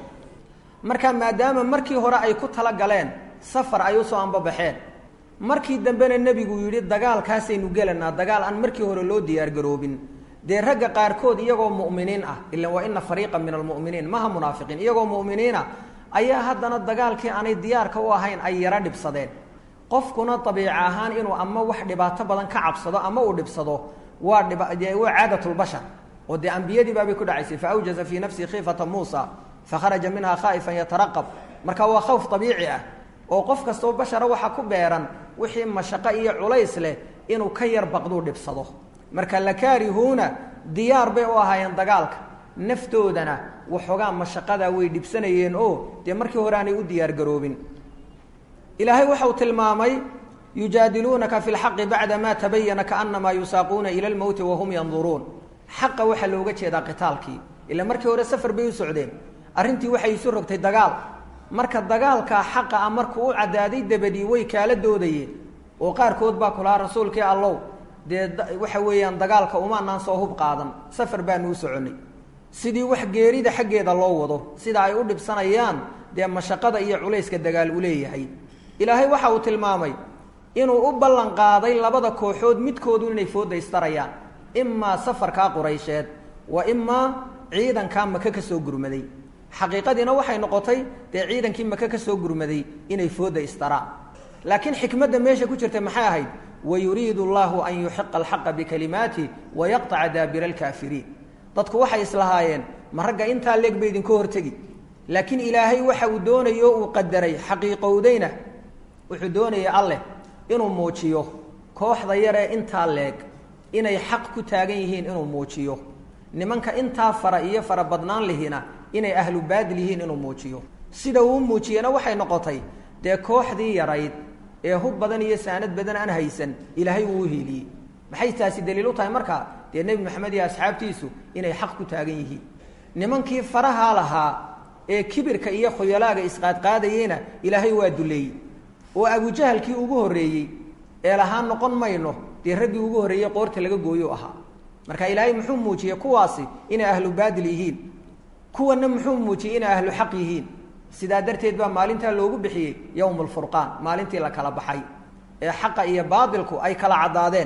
marka maadaama markii hore ay ku tala galeen safar ay usoo ambabaxeen markii dambena nebigu yidhi dagaalkaasaynu gelanaa dagaal aan markii hore loo diyaargaroobin dee ragga qaarkood iyagoo mu'miniin ah ilan waa ina fariiqan min almu'miniin maha munaafiqiin iyagoo mu'miniina ayaa haddana dagaalkii aanay diyaarka u ahayn ay yaro dhibsadeen qofkuna dabiica ahaan inuu ama wax dhibaato badan ka cabsado ama uu dhibsado waa waa caadatulbashar oo dee ambiyadii baabay ku dhacaysay faawjaza fii nafsihi khiifata muusa fakharaja minha khaa'ifan yataraqab marka waa khawf abiici ah oo qof kastoo bashara waxaa ku beeran wixii mashaqo iyo culays leh inuu ka yar baqduu dhibsado marka lakaarihuuna diyaar bay u ahaayeen dagaalka naftoodana waxoogaa mashaqadaa way dhibsanayeen oo dee markii hore aanay u diyaargaroobin ilaahay waxau tilmaamay yujaadiluunaka fi lxaqi bacda ma tabayana kaanamaa yusaaquuna ila lmowti wahum yanduruun xaqa waxaa looga jeedaa qitaalkii ila markii hore safar bay u socdeen arrintii waxay isu rogtay dagaal marka dagaalkaa xaqa ah markuu u caddaaday dabadii way kaala doodayeen oo qaarkood baa kulahaa rasuulkii allow dee waxa weeyaan dagaalka umaanaan soo hub qaadan safar baanu u soconnay sidii wax geerida xaggeeda loo wado sida ay u dhibsanayaan dee mashaqada iyo culayska dagaal uu leeyahay ilaahay waxa uu tilmaamay inuu u ballan qaaday labada kooxood midkoodu inay foodaystarayaan imaa safarkaa quraysheed wa imaa ciidankaa maka ka soo gurmaday xaqiiqadiina waxay noqotay dee ciidankii maka ka soo gurmaday inay fooda istaraan laakiin xikmadda meesha ku jirta maxay ahayd wayuriidu allahu an yuxiqa alxaqa bikalimaati wayaqطaca daabira alkaafiriin dadku waxay islahaayeen ma ragga intaa leeg ba idinka hortegi laakiin ilaahay waxa uu doonayo uu qadaray xaqiiqowdayna wuxuu doonaya alleh inuu muujiyo kooxda yaree intaa leeg inay xaq ku taagan yihiin inuu muujiyo nimanka intaa fara iyo fara badnaan lihina inay ahlu baadil yihiin inuu muujiyo sida uu muujiyena waxay noqotay dee kooxdii yarayd ee hub badan iyo saanad badan aan haysan ilaahay uu uhiiliyey maxay taasi daliil u tahay markaa dee nebi maxamed iyo asxaabtiisu inay xaq ku taagan yihiin nimankii farahaa lahaa ee kibirka iyo khuyalaaga isqaadqaadayeyna ilaahay waa duleeyey oo abujahalkii ugu horreeyey ee lahaa noqon mayno dee raggii ugu horreeyey qoorta laga gooyo ahaa marka ilaahay muxuu muujiyey kuwaasi inay ahlu baadil yihiin kuwana muxuu muujiyey inay ahlu xaq yihiin sidaa darteed baa maalintaa loogu bixiyey yowm alfurqaan maalintii la kala baxay ee xaqa iyo baatilku ay kala caddaadeen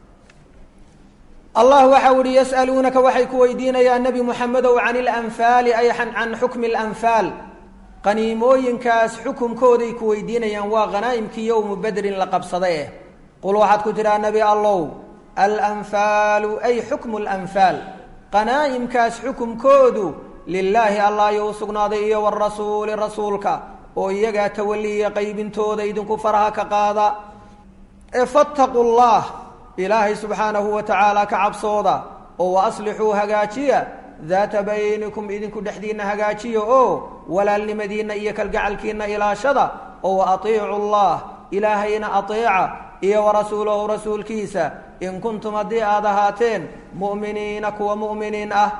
allah waxa uhi yas'aluunaka waxay ku weydiinayaan nebi moxamedow can ilanfaali ay can xukmi alanfaal qaniimooyinkaas xukumkooday ku weydiinayaan waa khanaa'imkii yowmu bedrin la qabsaday eh qul waxaad ku tidhaha nebi allow alanfaalu ay xukmu lanfaal qanaa'imkaas xukumkoodu lilaahi allah ayuu u sugnaaday iyo warasuuli rasuulka oo iyagaa tawaliya qaybintooda idinku faraha ka qaada ee fattaqu llah ilaahay subxaanahu wa tacaala ka cabsooda oo wa aslixuu hagaajiya daata baynikum idinku dhexdiinna hagaajiya oo walaalnimadiinna iyo kalgacalkiinna ilaashada oo wa atiicu llah ilaahayna ateeca iyo warasuulahu rasuulkiisa in kuntum haddii aad ahaateen mu'miniina kuwa mu'miniin ah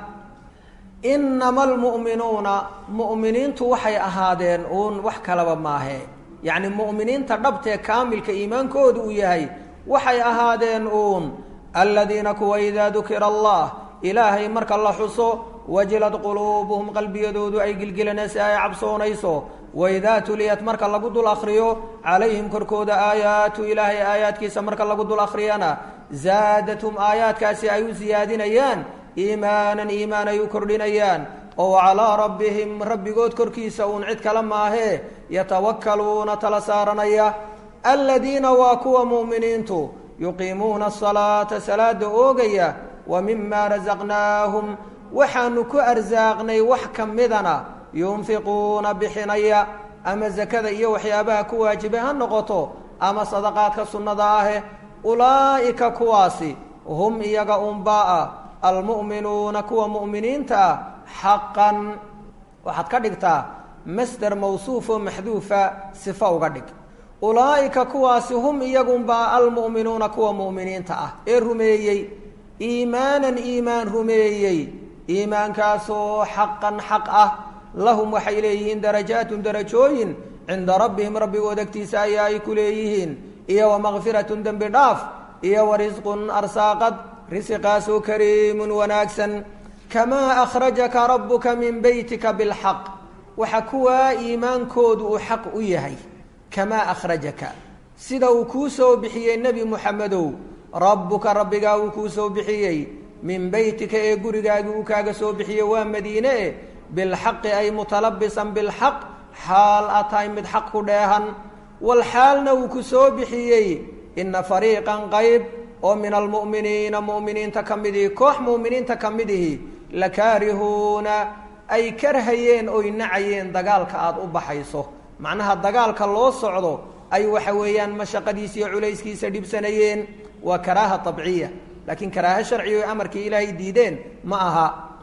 inama almu'minuuna mu'miniintu waxay ahaadeen uun wax kalaba maahe yacni mu'miniinta dhabtee kaamilka iimaankoodu uu yahay waxay ahaadeen uun aladiina kuwa idaa dukira allah ilaahay marka la xuso wajilad quluubuhum qalbiyadoodu ay gilgilanaysa ay cabsoonayso waidaa tuliyat marka lagu dul akriyo calayhim korkooda aayaatu ilaahay aayaadkiisa marka lagu dul akriyana zaadathum aayaadkaasi ay u siyaadinayaan iimaanan iimaan ay u kordhinayaan oo calaa rabbihim rabbigood korkiisa uun cid kale maahee yatawakkaluuna tala saaranaya aladiina waa kuwa mu'miniintu yuqiimuuna asalaata salaada oogaya wa mima rasaqnaahum waxaanu ku arsaaqnay wax ka midana yunfiquuna bixinaya ama zakada iyo waxyaabaha ku waajibay ha noqoto ama sadaqaadka sunnada ahe ulaa'ika kuwaasi hum iyaga unbaa almu'minuuna kuwa mu'miniinta ah xaqan waxaad ka dhigtaa masder mawsuuf oo maxduufa sifa uga dhig ulaa'ika kuwaasi hum iyagunbaa almu'minuuna kuwa mu'miniinta ah ee rumeeyey iimaanan iimaan rumeeyey iimaankaasoo xaqan xaq ah lahum waxay leeyihiin darajaatun darajooyin cinda rabbihim rabbigood agtiisa ayaa ay ku leeyihiin iyo wa makfiratun dembi dhaaf iyo wa risqun arsaaqad risiqaasoo kariimun wanaagsan kamaa akhrajaka rabbuka min beytika bilxaq waxa kuwaa iimaankoodu uu xaq u yahay kamaa akhrajaka sida uu kuu soo bixiyey nebi muxamedow rabbuka rabbigaa uu kuu soo bixiyey min beytika ee gurigaagii uu kaaga soo bixiyey waa madiine e bilxaqi ay mutalabisan bilxaq xaal a tahay mid xaq ku dheehan wal xaalna uu ku soo bixiyey ina fariiqan qayb oo min almu'miniina mu'miniinta ka midihii koox mu'miniinta ka midihi lakaarihuuna ay karhayeen oy nacayeen dagaalka aada u baxayso macnaha dagaalka loo socdo ay waxa weeyaan mashaqadiisa iyo culayskiisa dhibsanayeen waa karaaha tabciya laakiin karaaha sharciga o amarkii ilaahay diideen ma aha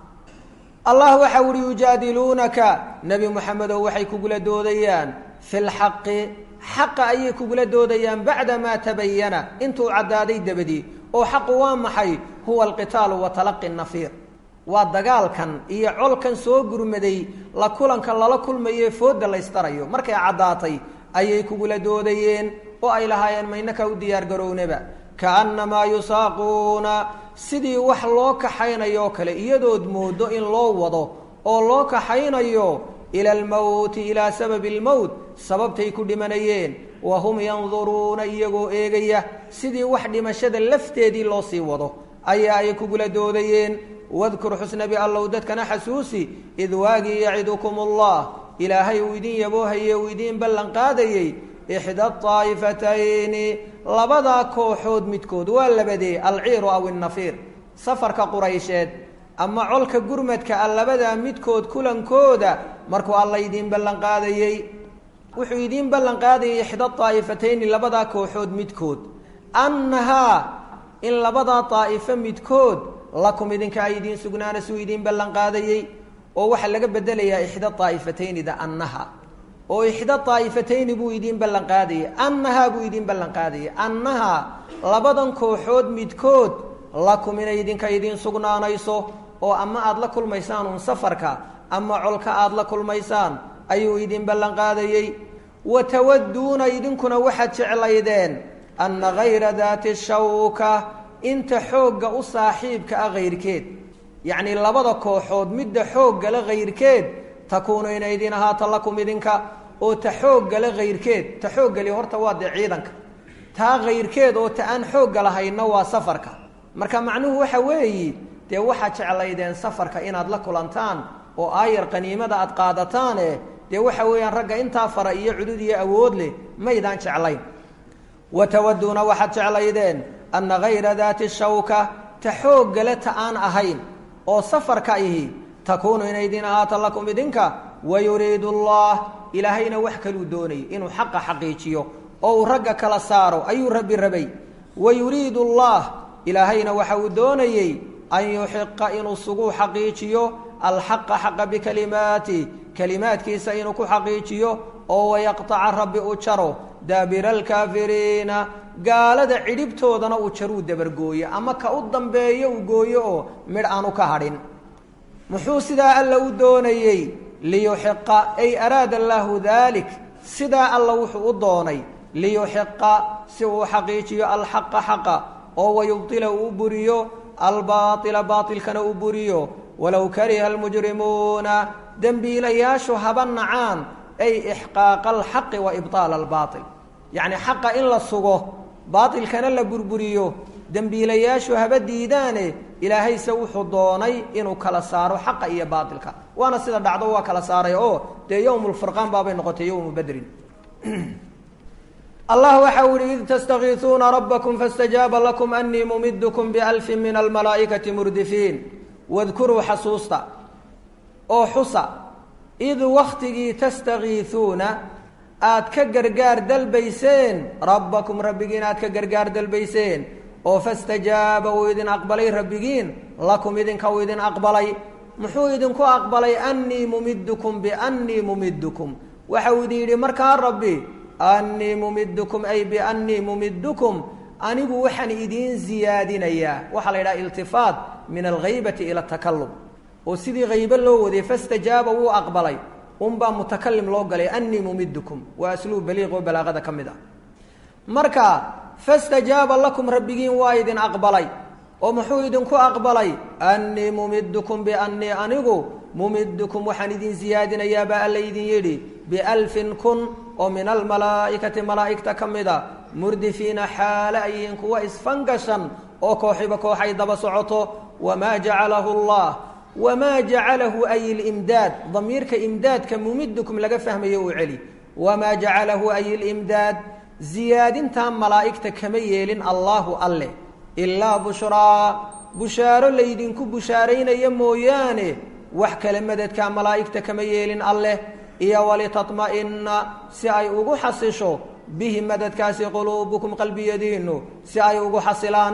allah waxa uhi yujaadiluunaka nebi moxamedow waxay kugula doodayaan fi lxaqi xaqa ayay kugula doodayaan bacda maa tabayana intuu caddaaday dabadii oo xaqu waa maxay huwa alqitaalu wa talaqi nafiir waa dagaalkan iyo colkan soo gurmaday la kulanka lala kulmaye fooda laystarayo markay caddaatay ayay kugula doodayeen oo ay lahaayeen maynaka u diyaargarownaba kaannamaa yusaaquuna sidii wax loo kaxaynayo kale iyadood moodo in loo wado oo loo kaxaynayo ila almowti ilaa sababi almowt sababtay ku dhimanayeen wa hum yanduruuna iyagoo eegaya sidii wax dhimashada lafteedii loo sii wado ayaa ay kugula doodayeen wadkur xusnabi allow dadkana xasuusi id waagii yacidukum allah ilaahay uu idin yaboohaye uu idiin ballan qaadayey ixda aa'ifatayni labadaa kooxood midkood waa labadee alciiru aw innafiir safarka quraysheed ama colka gurmadka a labadaa midkood kulankooda markuu alla idiin ballan qaadayey wuxuu idiin ballan qaadayay ixda daa'ifatayni labadaa kooxood midkood annahaa in labadaa daa'ifo midkood lakum idinka ay idiin sugnaana suu idiin ballan qaadayey oo waxaa laga bedelayaa ixda daa'ifatayni-da annaha oo ixda daa'ifatayni buu idiin ballan qaadayay annahaa buu idiin ballan qaadayay annahaa labadan kooxood midkood lakum inay idinka idiin sugnaanayso oo ama aada la kulmaysaan uun safarka ama colka aada la kulmaysaan ayuu idiin ballan qaadayey wa tawadduuna idinkuna waxaad jeclaydeen anna hayra daati shawka inta xoogga u saaxiibka ah hayrkeed yacnii labada kooxood midda xooggala hayrkeed takuunu inay idin ahaato lakum idinka oo ta xooggala hayrkeed ta xooggali horta waa dee ciidanka taa hayrkeed oo ta aan xoogga lahayna waa safarka marka macnuhu waxa weeyi dee waxaad jeclaydeen safarka inaad la kulantaan oo aayar qaniimada aad qaadataane dee waxa weeyaan ragga intaa fara iyo cudud iyo awood leh maydaan jeclayn wa tawaduuna waxaad jeclaydeen anna hayra daati shawka ta xooggale ta aan ahayn oo safarka ihi takuunu inay idin ahaato lakum idinka wayuriidu allah ilaahayna wax kaluu doonayay inuu xaqa xaqiijiyo oo uu ragga kala saaro ayuu rabbi rabay wayuriidu allah ilaahayna waxa uu doonayey an yuxiqa inuu suguu xaqiijiyo alxaqa xaqa bikalimaati kalimaadkiisa inuu ku xaqiijiyo oo wayaqtaca rabbi u jaro daabira alkaafiriina gaalada cidhibtoodana uu jaruu dabargooyo ama ka u dambeeyo uu gooyo oo midh aanu ka hadhin muxuu sidaa alla u doonayey liyuxiqa ay araada allaahu daalik sidaa alla wuxuu u doonay liyuxiqa si uu xaqiijiyo alxaqa xaqa oo wayubtila uu buriyo albaaila baailkana uu buriyo walow kariha almujrimuuna dembiilayaashu haba nacaan ay ixqaaqa alxaqi wa ibطaala albaail yacni xaqa in la sugo baailkana la burburiyo dembiilayaashu haba diidaane ilaahayse wuxuu doonay inuu kala saaro xaqa iyo baailka waana sida dhacdo waa kala saaray oo dee yowm lfurqaan baabay noqotay yowmu badrin allah waxa u yihi id tastakiisuuna rabakm faاstajaaba lakum anii mumidkm balfi min almalaa'ikati murdifiin wadkuruu xasuusta oo xusa id waktigii tastakiisuuna aad ka gargaar dalbayseen rabbakum rabbigiin aad ka gargaar dalbayseen oo fastajaaba uu idin aqbalay rabbigiin lakum idinka uu idin aqbalay muxuu idinku aqbalay anii mumidkum bianii mumidkum waxa uu idin yidhi markaa rabbi anii mumidkum ay bianii mumidkum anigu waxaan idiin ziyaadinayaa waxaa la yidhaha iltifaat min alghaybati ila atakalum oo sidii haybe loo waday fastajaaba wuu aqbalay unbaa mutakalim loo galay anii mumidkum waa asluub baliiq oo balaaqada ka mid ah marka fastajaaba lakum rabbigiin waa idin aqbalay oo muxuu idinku aqbalay anii mumidkum bianii anigu mumidkum waxaan idin ziyaadinayaa baa alla idin yidhi bialfin kun oo min almalaa'ikati malaa'igta ka mida murdifiina xaale ayihiin kuwa isfangashan oo kooxiba kooxay daba socoto wamaa jacalahu allah wamaa jacalahu ay ilimdaad damiirka imdaadka mumidkum laga fahmayo uu celi wamaa jacalahu ay ilimdaad ziyaadintaa malaa'igta kama yeelin allaahu alle ilaa bushraa bushaaro laydinku bushaaraynaya mooyaane wax kale madadkaa malaa'igta kama yeelin alleh iyo walitatma'inna si ay ugu xasisho bihi madadkaasi quluubukum qalbiyadiinnu si ay ugu xasilaan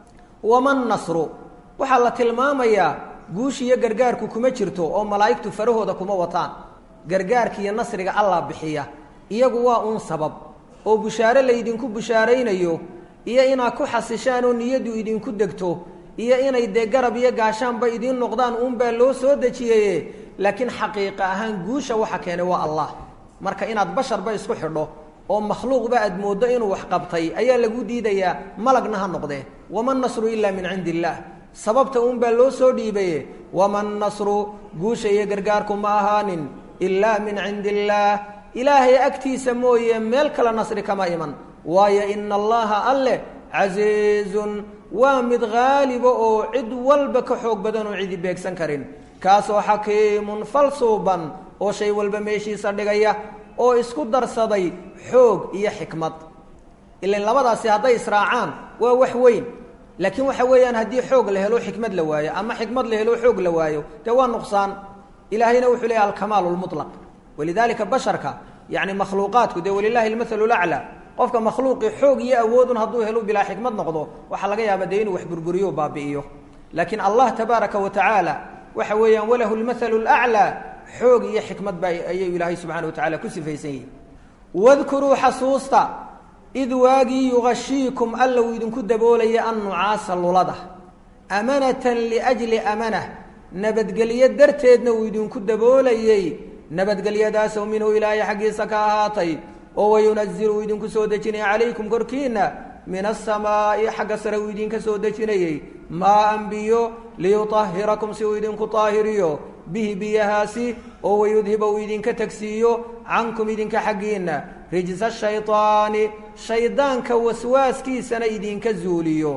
waman nasru waxaa la tilmaamayaa guushiiyo gargaarku kuma jirto oo malaa'igtu farahooda kuma wataan gargaarkiiyo nasriga allah bixiya iyagu waa uun sabab oo bushaare laydinku bushaaraynayo iyo inaad ku xasishaan oo niyaddu idinku degto iyo inay dee garab iyo gaashaanba idiin noqdaan uunbaa loo soo dejiyeye laakiin xaqiiqa ahaan guusha waxa keenay waa allah marka inaad basharba isku xidho oo makhluuqba aad mooddo inuu wax qabtay ayaa lagu diidayaa malagna ha noqdee waman nasru ilaa min cindi illaah sababta uunbaa loo soo dhiibaye waman nasru guusha iyo gargaarku ma ahaanin ilaa min cindi illaah ilaahay agtiisa mooye meel kale nasri kama iman waayo ina allaha alleh casiizun waa mid haaliba oo cid walba ka xoog badan oo cidi beegsan karin kaasoo xakiimun falsuuban oo shay walba meeshiisa dhigaya oo isku darsaday xoog iyo xikmad ilan labadaasi hadday israacaan waa wax weyn laakiin waxa weeyaan haddii xoog la helo xikmad la waayo ama xikmad la helo xoog la waayo dee waa nuqsaan ilaahayna wuxuu leeyahy alkamaalu lmutlaq walidalika basharka yani makhluuqaadku dee walilahi almathalu laclaa qofka makhluuqii xoog iyo awoodun hadduu helo bilaa xikmad noqdo waxaa laga yaaba dee inuu wax burburiyo baabi'iyo laakiin allah tabaaraka wa tacaala waxa weeyaan walahu lmathalu laclaa xoog iyo xikmad baa ayuu ilaahay subxana wa tacala ku sifaysan yihi wadkuruu xasuusta id waagii yugashiikum alla uu idinku daboolaya annucaasa lulada amanatan liajli amanah nabadgelyo darteedna uu idinku daboolayey nabadgelyadaasoo minhu ilaahay xaggiisa ka ahaatay oo wayunazilu uu idinku soo dejinaya calaykum korkiina min asamaa'i xagga sare uu idinka soo dejinayey maaan biyo liyutahirakum si uu idinku taahiriyo bihi biyahaasi oo wayudhiba uu idinka tegsiiyo cankum idinka xaggiinna rijsa shaydaani shaydaanka waswaaskiisana idinka zuuliyo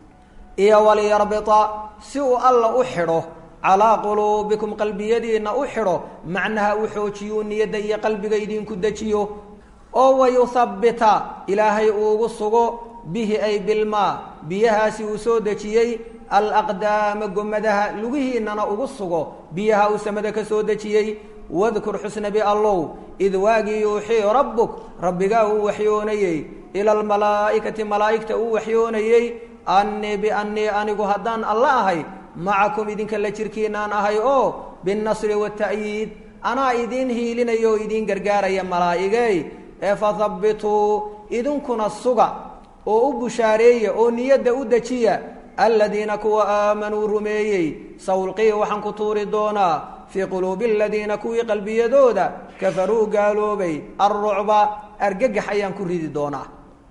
iyo waliyarbita si uu alla u xidho calaa quluubikum qalbiyadiinna u xidho macnaha u xoojiyo niyadda iyo qalbiga idinku dejiyo oo wayuthabbita ilaahay uugu sugo bihi ay bilmaa biyahaasi uu soo dejiyey alaqdaama gomadaha lugihiinnana ugu sugo biyaha uu samada ka soo dejiyey wadkur xusnabi allow id waagii yuuxii rabbuk rabbigaa uu waxyoonayey ila almalaa'ikati malaa'igta uu waxyoonayey annii biannii anigu haddaan alla ahay macakum idinka la jirkiinaan ahay oo binnasri waata'yiid anaa idiin hiilinaya oo idiin gargaaraya malaa'igey ee fathabbituu idinkuna suga oo u bushaareeya oo niyadda u dejiya aladiina kuwa aamanuu rumeeyey sawlqii waxaan ku tuuri doonaa fii quluubi aladiina kuwii qalbiyadooda kafaruu gaaloobay alrucba argagax ayaan ku ridi doonaa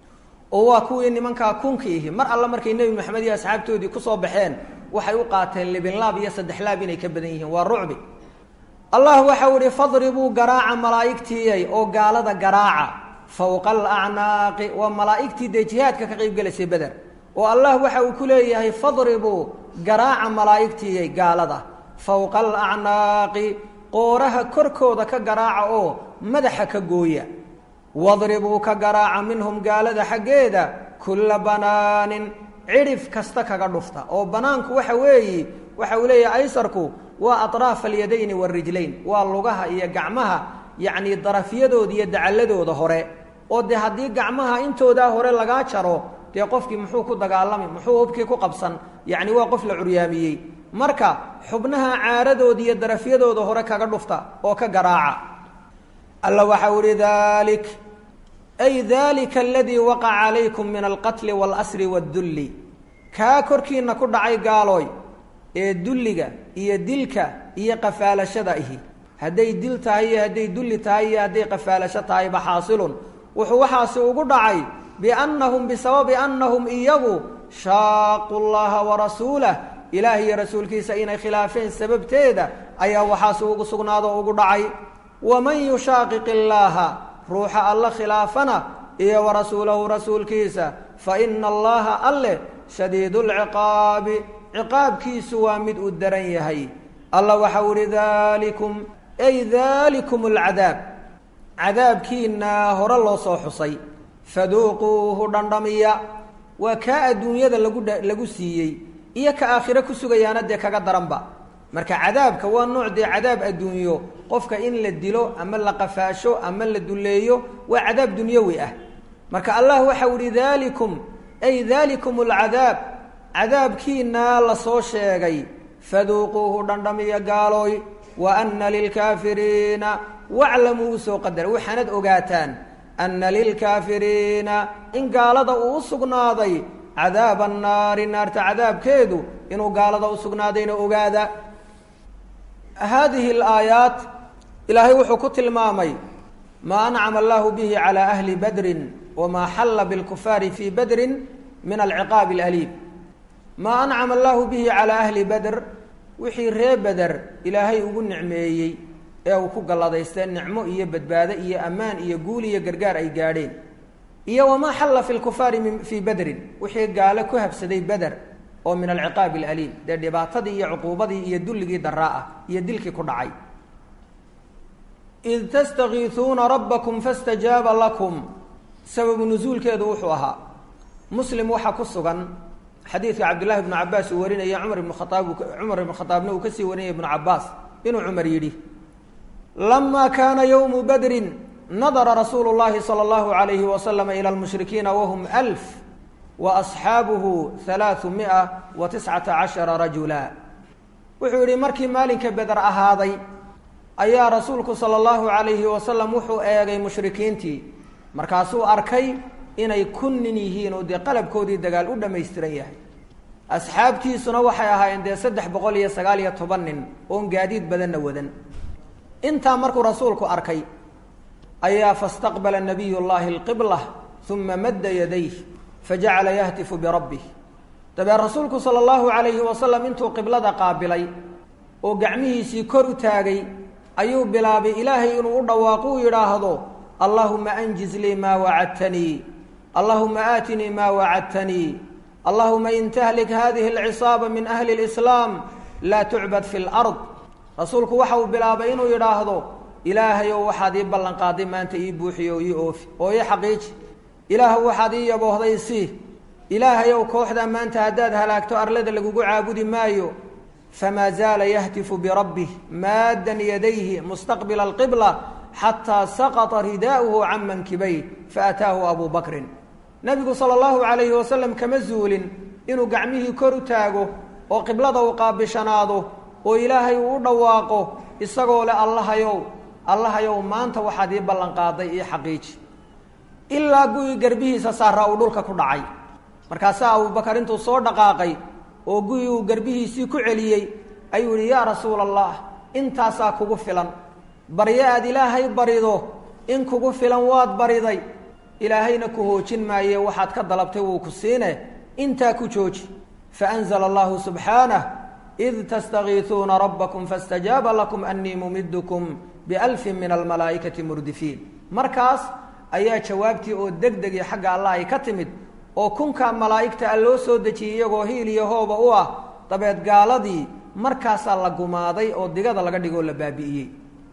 oo waa kuwii nimankaa kunkiihi mar alle markay nebi maxamed iyo asxaabtoodii kusoo baxeen waxay u qaateen libinlaab iyo saddexlaab inay ka badan yihiin waa rucbi allah waxau ihi fadribuu garaaca malaa'igtiiyay oo gaalada garaaca fowqa alacnaaqi waa malaa'igtii dee jihaadka ka qaybgelaysay beder oo allah waxa uu ku leeyahay fadribuu garaaca malaa'igtiiyay gaalada fowqa alacnaaqi qooraha korkooda ka garaaca oo madaxa ka gooya wadribuu ka garaaca minhum gaalada xaggeeda kulla banaanin cidhif kasta kaga dhufta oo banaanku waxa weeyi waxa uu leeyahay aysarku waa aطraaf alyadayni warijlayn waa lugaha iyo gacmaha yacni darafyadooda iyo dacaladooda hore oo dee haddii gacmaha intoodaa hore lagaa jaro dee qofkii muxuu ku dagaalami muxuu hubkii ku qabsan yacni waa qof la curyaamiyey marka xubnaha caaradooda iyo darafyadooda hore kaga dhufta oo ka garaaca alla waxau ihi dalik ay dalika aladii waqaca calaykum min alqatli waalasri waddulli kaa korkiina ku dhacay gaalooy ee dulliga iyo dilka iyo qafaalashada ihi hadday dil tahay iyo hadday dulli tahay iyo hadday qafaalasho tahayba xaasilun wuxuu waxaasi ugu dhacay biannahum bisababi annahum iyagu shaaqu llaha warasuulah ilaah iyo rasuulkiisa inay khilaafeen sababteeda ayaa waxaasi ugu sugnaado ugu dhacay waman yushaaqiq illaaha ruuxa alla khilaafana iyo warasuulahu rasuulkiisa fa ina allaha alleh shadiidu lciqaabi ciqaabkiisu waa mid uu daran yahay alla waxau ihi dalikum ay dalikum alcadaab cadaabkiina hore loo soo xusay faduuquuhu dhandhamiya waa kaa adduunyada lagu lagu siiyey iyo ka aakhiro ku sugayaana dee kaga daranba marka cadaabka waa nooc dee cadaab adduunyo qofka in la dilo ama la qafaasho ama la duleeyo waa cadaab dunyawi ah marka allah waxau ihi dalikum ay dalikum alcadaab cadaabkiina lasoo sheegay faduuquuhu dhandhamiya gaalooy wa ana lilkaafiriina waclamuu usoo qadara waxaanad ogaataan ana lilkaafiriina in gaalada uu u sugnaaday cadaaba annaari naarta cadaabkeedu inuu gaalada u sugnaadayna ogaada haadihi alaayaat ilaahay wuxuu ku tilmaamay maa ancama allahu bihi calaa ahli badrin wamaa xalla bilkufaari fii badrin min alciqaabi alaliim maa ancama allahu bihi calaa ahli badr wixii ree beder ilaahay ugu nicmeeyey ee uu ku galladaystee nicmo iyo badbaado iyo ammaan iyo guul iyo gargaar ay gaadheen iyo wamaa xalla fi lkufaari fii badrin wixii gaalo ku habsaday beder oo min alciqaabi alaliim dee dhibaatadii iyo cuquubadii iyo dulligii daraa ah iyo dilkii ku dhacay id tastakiisuuna rabbakum fastajaaba lakum sababu nusuulkeedu wuxuu ahaa muslim waxaa ku sugan xadiidka cabdullahi ibnu cabaas uu warinaya cumar ibnu khaaab cumar ibnu khadaabna uu kasii warinaya ibnu cabaas inuu cumar yidhi lama kaana yowmu badrin nadara rasuulu llahi sala allahu alayhi wasalama ila lmushrikiina wahum alf wa asxaabuhu halaau mia wa tiscata cashara rajula wuxuu yidhi markii maalinka beder ahaaday ayaa rasuulku sala allahu calayhi wasalam wuxuu eegay mushrikiintii markaasuu arkay inay kun nin yihiin oo dee qalabkoodii dagaal u dhammaystiran yahay asxaabtiisuna waxay ahaayeen dee saddex boqol iyo sagaal iyo toban nin oon gaadiid badanna wadan intaa markuu rasuulku arkay ayaa fastaqbala nabiy llahi alqibla uma madda yadayh fajacala yahtifu birabbih dabee rasuulku sala allahu calayhi wasalam intuu qiblada qaabilay oo gacmihiisii kor u taagay ayuu bilaabay ilaahay inuu u dhawaaqo u yidhaahdo allahuma anjiz lii maa wacadtanii allahuma aatinii maa wacadtanii allahuma in tahlik hadihi alcisaaba min ahli اlislaam laa tucbad fi lard rasuulku waxa uu bilaabay inuu yidhaahdo ilaahayow waxaad ii ballan qaaday maanta ii buuxiyo ii oofi oo ii xaqiiji ilaahw waxaad ii yaboohday sii ilaahayow kooxdaa maanta haddaad halaagto arlada lagugu caabudi maayo famaa zaala yahtifu birabbih maaddan yadayhi mustaqbila alqibla xataa saqطa ridaa'uhu can mankibay faataahu abu bakrin nebigu sala allahu calayhi wasalam kama zuulin inuu gacmihii kor u taago oo qiblada uu qaabishanaado oo ilaahay uu u dhawaaqo isagoo leh allahayow allahayow maanta waxaad ii ballan qaaday io xaqiiji ilaa gu-ii garbihiisa saaraa uu dhulka ku dhacay markaasaa abubakar intuu soo dhaqaaqay oo gu-ii uu garbihiisii ku celiyey ayuu yihi yaa rasuula allah intaasaa kugu filan baryo aad ilaahay barido in kugu filan waad bariday ilaahayna ku hoojin maaye waxaad ka dalabtay wuu ku siine intaa ku jooji faanzla allahu subxaanah id tastakiisuuna rabbakum faاstajaaba lakum anii mumidkum bialfin min almalaa'ikati murdifiin markaas ayaa jawaabtii oo deg degii xagga allah ay ka timid oo kunkaa malaa'igta a loo soo dejiyey iyagoo hiil iyo hooba u ah dabeed gaaladii markaasaa la gumaaday oo digada laga dhigoo la baabi'iyey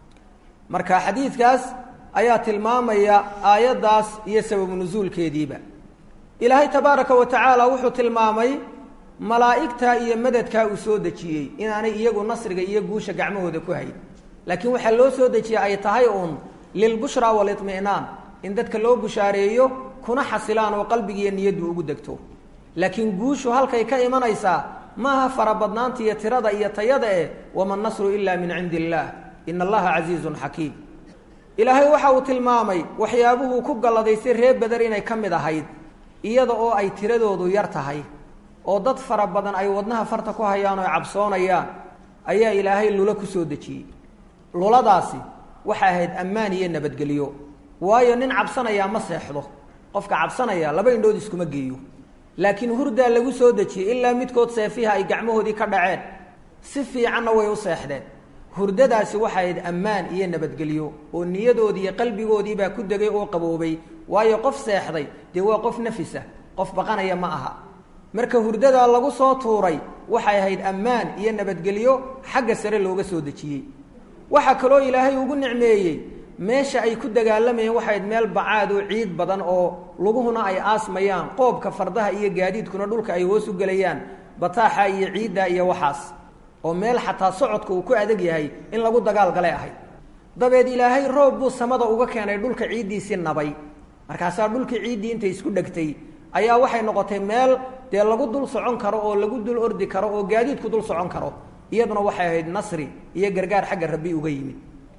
marka xadiidkaas ayaa tilmaamaya aayaddaas iyo sababu nusuulkeediiba ilaahay tabaaraka wa tacaala wuxuu tilmaamay malaa'igta iyo madadkaa uu soo dejiyey inaanay iyagu nasriga iyo guusha gacmahooda ku hayn laakiin waxaa loo soo dejiyey ay tahay uun lilbushraa waliطmi'naan in dadka loo bushaareeyo kuna xasilaan oo qalbigiiyo niyaddu ugu degto laakiin guushu halkay ka imanaysaa maaha farabadnaanta iyo tirada iyo tayada eh wama nasru ila min cindi illaah ina allaha casiizun xakiim ilaahay waxa uu tilmaamay waxyaabuhuu ku galladaystay reer beder inay ka mid ahayd iyada oo ay tiradoodu yar tahay oo dad fara badan ay wadnaha farta ku hayaan oo cabsoonayaan ayaa ilaahay lula ku soo dejiyey luladaasi waxay ahayd ammaan iyo nabadgelyo waayo nin cabsanayaa ma seexdo qofka cabsanaya laba indhood iskuma geeyo laakiin hurdaa lagu soo dejiyey ilaa midkood seefiha ay gacmahoodii ka dhaceen si fiicanna way u seexdeen hurdadaasi waxay ahayd ammaan iyo nabadgelyo oo niyadoodii iyo qalbigoodiibaa ku degay oo qaboobay waayo qof seexday dee waa qof nafisa qof baqanaya ma aha marka hurdadaa lagu soo tuuray waxay ahayd ammaan iyo nabadgelyo xagga sare looga soo dejiyey waxaa kaloo ilaahay ugu nicmeeyey meesha ay ku dagaalamayeen waxay ahayd meel bacaad oo ciid badan oo luguhuna ay aasmayaan qoobka fardaha iyo gaadiidkuna dhulka ay hoos u gelayaan bataaxa iyo ciidda iyo waxaas oo meel xataa socodka uu ku adag yahay in lagu dagaal galay ahayd dabeed ilaahay roob buu samada uga keenay dhulka ciiddiisii nabay markaasaa dhulkii ciiddii intay isku dhegtay ayaa waxay noqotay meel dee lagu dul socon karo oo lagu dul ordi karo oo gaadiidku dul socon karo iyaduna waxay ahayd nasri iyo gargaar xagga rabbi uga yimid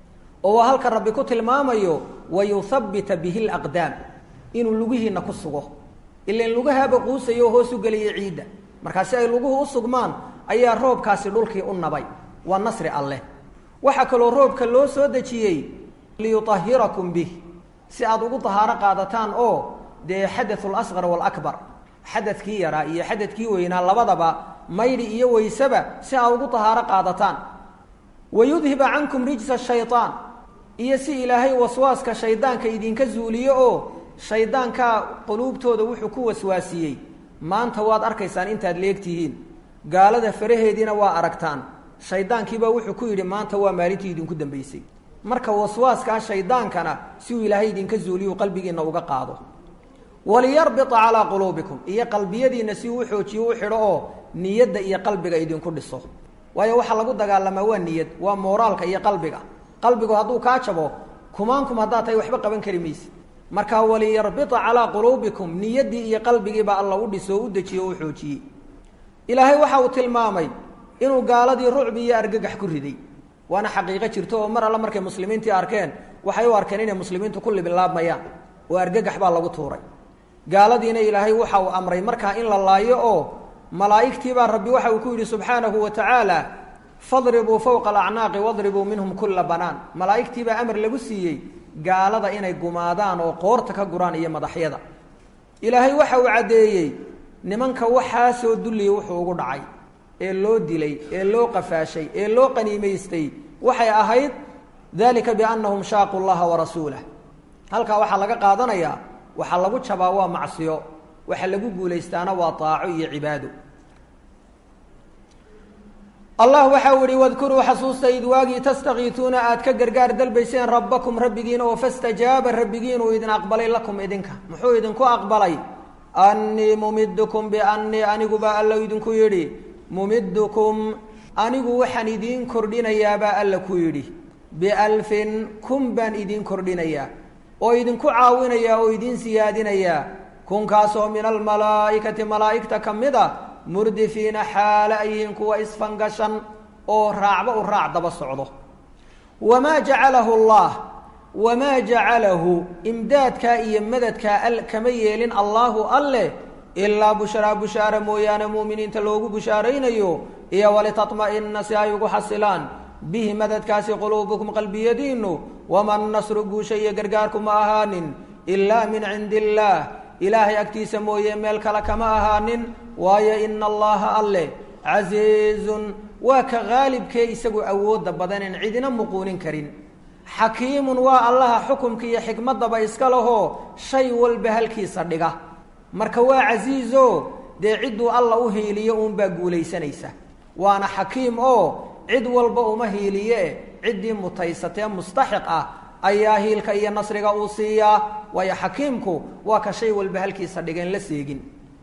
oo waa halka rabbi ku tilmaamayo wayuthabbita bihi laqdaam inuu lugihiina ku sugo ilan lugahaaba quusayo oo hoos u gelaya ciidda markaa si ay luguhu u sugmaan ayaa roobkaasi dhulkii u nabay waa nasri alleh waxaa kaloo roobka loo soo dejiyey liyuahirakum bih si aad ugu tahaaro qaadataan oo dee xadaثu اlasqar wاlakbar xadadkii yaraa iyo xadadkii weynaa labadaba maydhi iyo weysaba si aad ugu tahaaro qaadataan wayudhiba cankum rijsa shayطaan iyo si ilaahay waswaaska shaydaanka idinka zuuliyo oo shaydaankaa quluubtooda wuxuu ku waswaasiyey maanta waad arkaysaan intaad leegtihiin gaalada faraheediina waa aragtaan shaydaankiibaa wuxuu ku yidhi maanta waa maalintii idinku dambaysay marka waswaaskaa shaydaankana si uu ilaahay idinka zuuliyu qalbigiinna uga qaado waliyarbita calaa quluubikum iyo qalbiyadiina si uu xoojiyo u xidho oo niyadda iyo qalbiga idinku dhiso waayo waxaa lagu dagaalamaa waa niyad waa mooraalka iyo qalbiga qalbigu hadduu kaa jabo kumaankum haddaad tahay waxba qaban kari mayse markaa waliyarbita calaa quluubikum niyaddii iyo qalbigiiba alla u dhiso o u dejiyo o u xoojiyey ilaahay waxa uu tilmaamay inuu gaaladii rucbi iyo argagax ku riday waana xaqiiqo jirto oo mar alle markay muslimiintii arkeen waxay u arkeen inay muslimiintu ku libilaabmayaan oo argagax baa lagu tuuray gaaladiina ilaahay waxa uu amray markaa in la laayo oo malaa'igtiibaa rabbi waxa uu ku yidhi subxaanahu wa tacaala fadribuu fowqa alacnaaqi wadribuu minhum kulla banaan malaa'igtiibaa amar lagu siiyey gaalada inay gumaadaan oo qoorta ka guraan iyo madaxyada ilaahay waxa uu caddeeyey nimanka waxaasoo dulliya wuxuu ugu dhacay ee loo dilay ee loo qafaashay ee loo qaniimaystay waxay ahayd dalika biannahum shaaquu llaha warasuulah halkaa waxaa laga qaadanayaa waxaa lagu jabaa waa macsiyo waxa lagu guulaystaana waa taaco iyo cibaado allah waxau ihi wadkuruu xasuusta id waagii tastakiituuna aad ka gargaar dalbayseen rabbakum rabbigiina oo fastajaaba rabbigiin uu idin aqbalay lakum idinka muxuu idinku aqbalay annii mumiddukum biannii aniguba alla idinku yidhi mumiddukum anigu waxaan idiin kordhinayaabaa alla ku yidhi bialfin kun baan idiin kordhinayaa oo idinku caawinayaa oo idiin siyaadinayaa kunkaasoo min almalaa'ikati malaa'igta ka mid a murdifiina xaale ay yihiin kuwa isfangashan oo raacba u raac daba socdo wamaa jacalahu allah wamaa jacalahu imdaadkaa iyo madadkaa al kama yeelin allaahu alleh ilaa bushraa bushaara mooyaane mu'miniinta loogu bushaaraynayo iyo walitatma'ina si ay ugu xasilaan bihi madadkaasi quluubukum qalbiyadiinu wama nasru guusha iyo gargaarku ma ahaanin ilaa min cindi illaah ilaahay agtiisa mooye meel kale kama ahaanin waayo ina allaha alleh casiizun waa ka qaalibkee isagu awoodda badanen cidina muquunin karin xakiimun waa allaha xukumka iyo xikmaddaba iska lahoo shay walba halkiisa dhiga marka waa casiizo dee cidduu alla u hiiliyo uunbaa guulaysanaysa waana xakiim oo cid walba uma hiiliye ciddii mutaysatee mustaxiq ah ayaa hiilka iyo nasriga uu siiyaa waayo xakiimku waa ka shay walba halkiisa dhigeen la seegin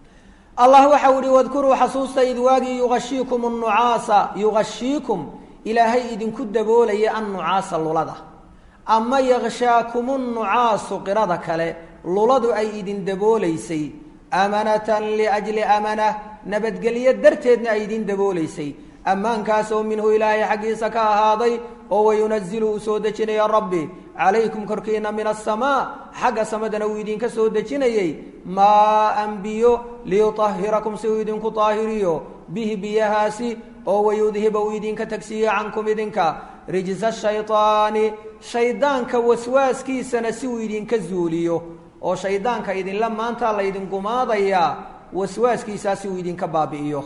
allah waxau ihi wadkuruu xasuusta id waagii yugashiikum annucaasa yugashiikum ilaahay idinku daboolaya annucaasa lulada ama yakshaakumu nnucaasu qirada kale luladu ay idin daboolaysay amanatan liajli amana nabadgelyo darteedna ay idin daboolaysay ammaankaasoo minhu ilaahay xaggiisa ka ahaaday oo wayunazilu uu soo dejinaya rabbi calaykum korkiina min asamaa xagga samadana uu idinka soo dejinayey maaan biyo liyutahirakum si uu idinku taahiriyo bihi biyahaasi oo wayudhiba uu idinka tagsiiyo cankum idinka rijsa shaydaani shaydaanka waswaaskiisana si uu idinka zuuliyo oo shaydaanka idinla maanta laydin gumaadayaa waswaaskiisaa si uu idinka baabi'iyo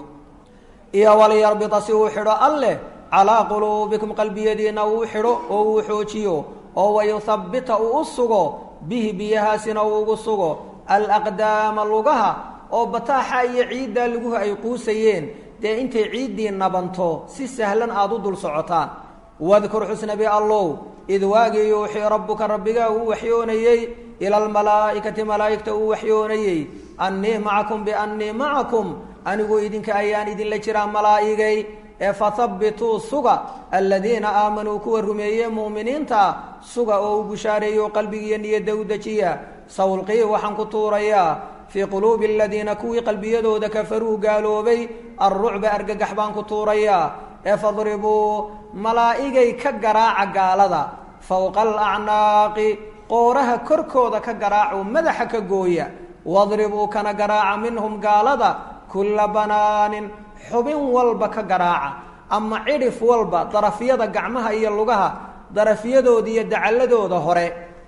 iyo waliyarbita si uu xidho alleh calaa quluubikum qalbiyadiina uu xidho oo uu xoojiyo oo wayuthabbita uu u sugo bihi biyahaasina uu ugu sugo alaqdaama lugaha oo bataaxa iyo ciiddaa luguhu ay quusayeen dee intay ciiddii nabanto si sahlan aada u dul socotaan wadkur xusnabi allow id waagii yuuxii rabbuka rabbigaa uu waxyoonayey ila almalaa'ikati malaa'igta uu waxyoonayey annii macakum biannii macakum anigu idinka ayaan idinla jiraa malaa'igay ee fathabbituu suga aladiina aamanuu kuwa rumeeye mu'miniinta suga oo u bushaareeyo qalbigiiyo niyadda u dejiya sawlqii waxaan ku tuurayaa fii quluubi aladiina kuwii qalbiyadooda kafaruu gaaloobay alrucba argagax baan ku tuurayaa ee fadribuu malaa'igay ka garaaca gaalada fowqa alacnaaqi qooraha korkooda ka garaaco madaxa ka gooya wadribuu kana garaaca minhum gaalada kulla banaanin xubin walba ka garaaca ama cidhif walba darafyada gacmaha iyo lugaha darafyadooda iyo dacalladooda hore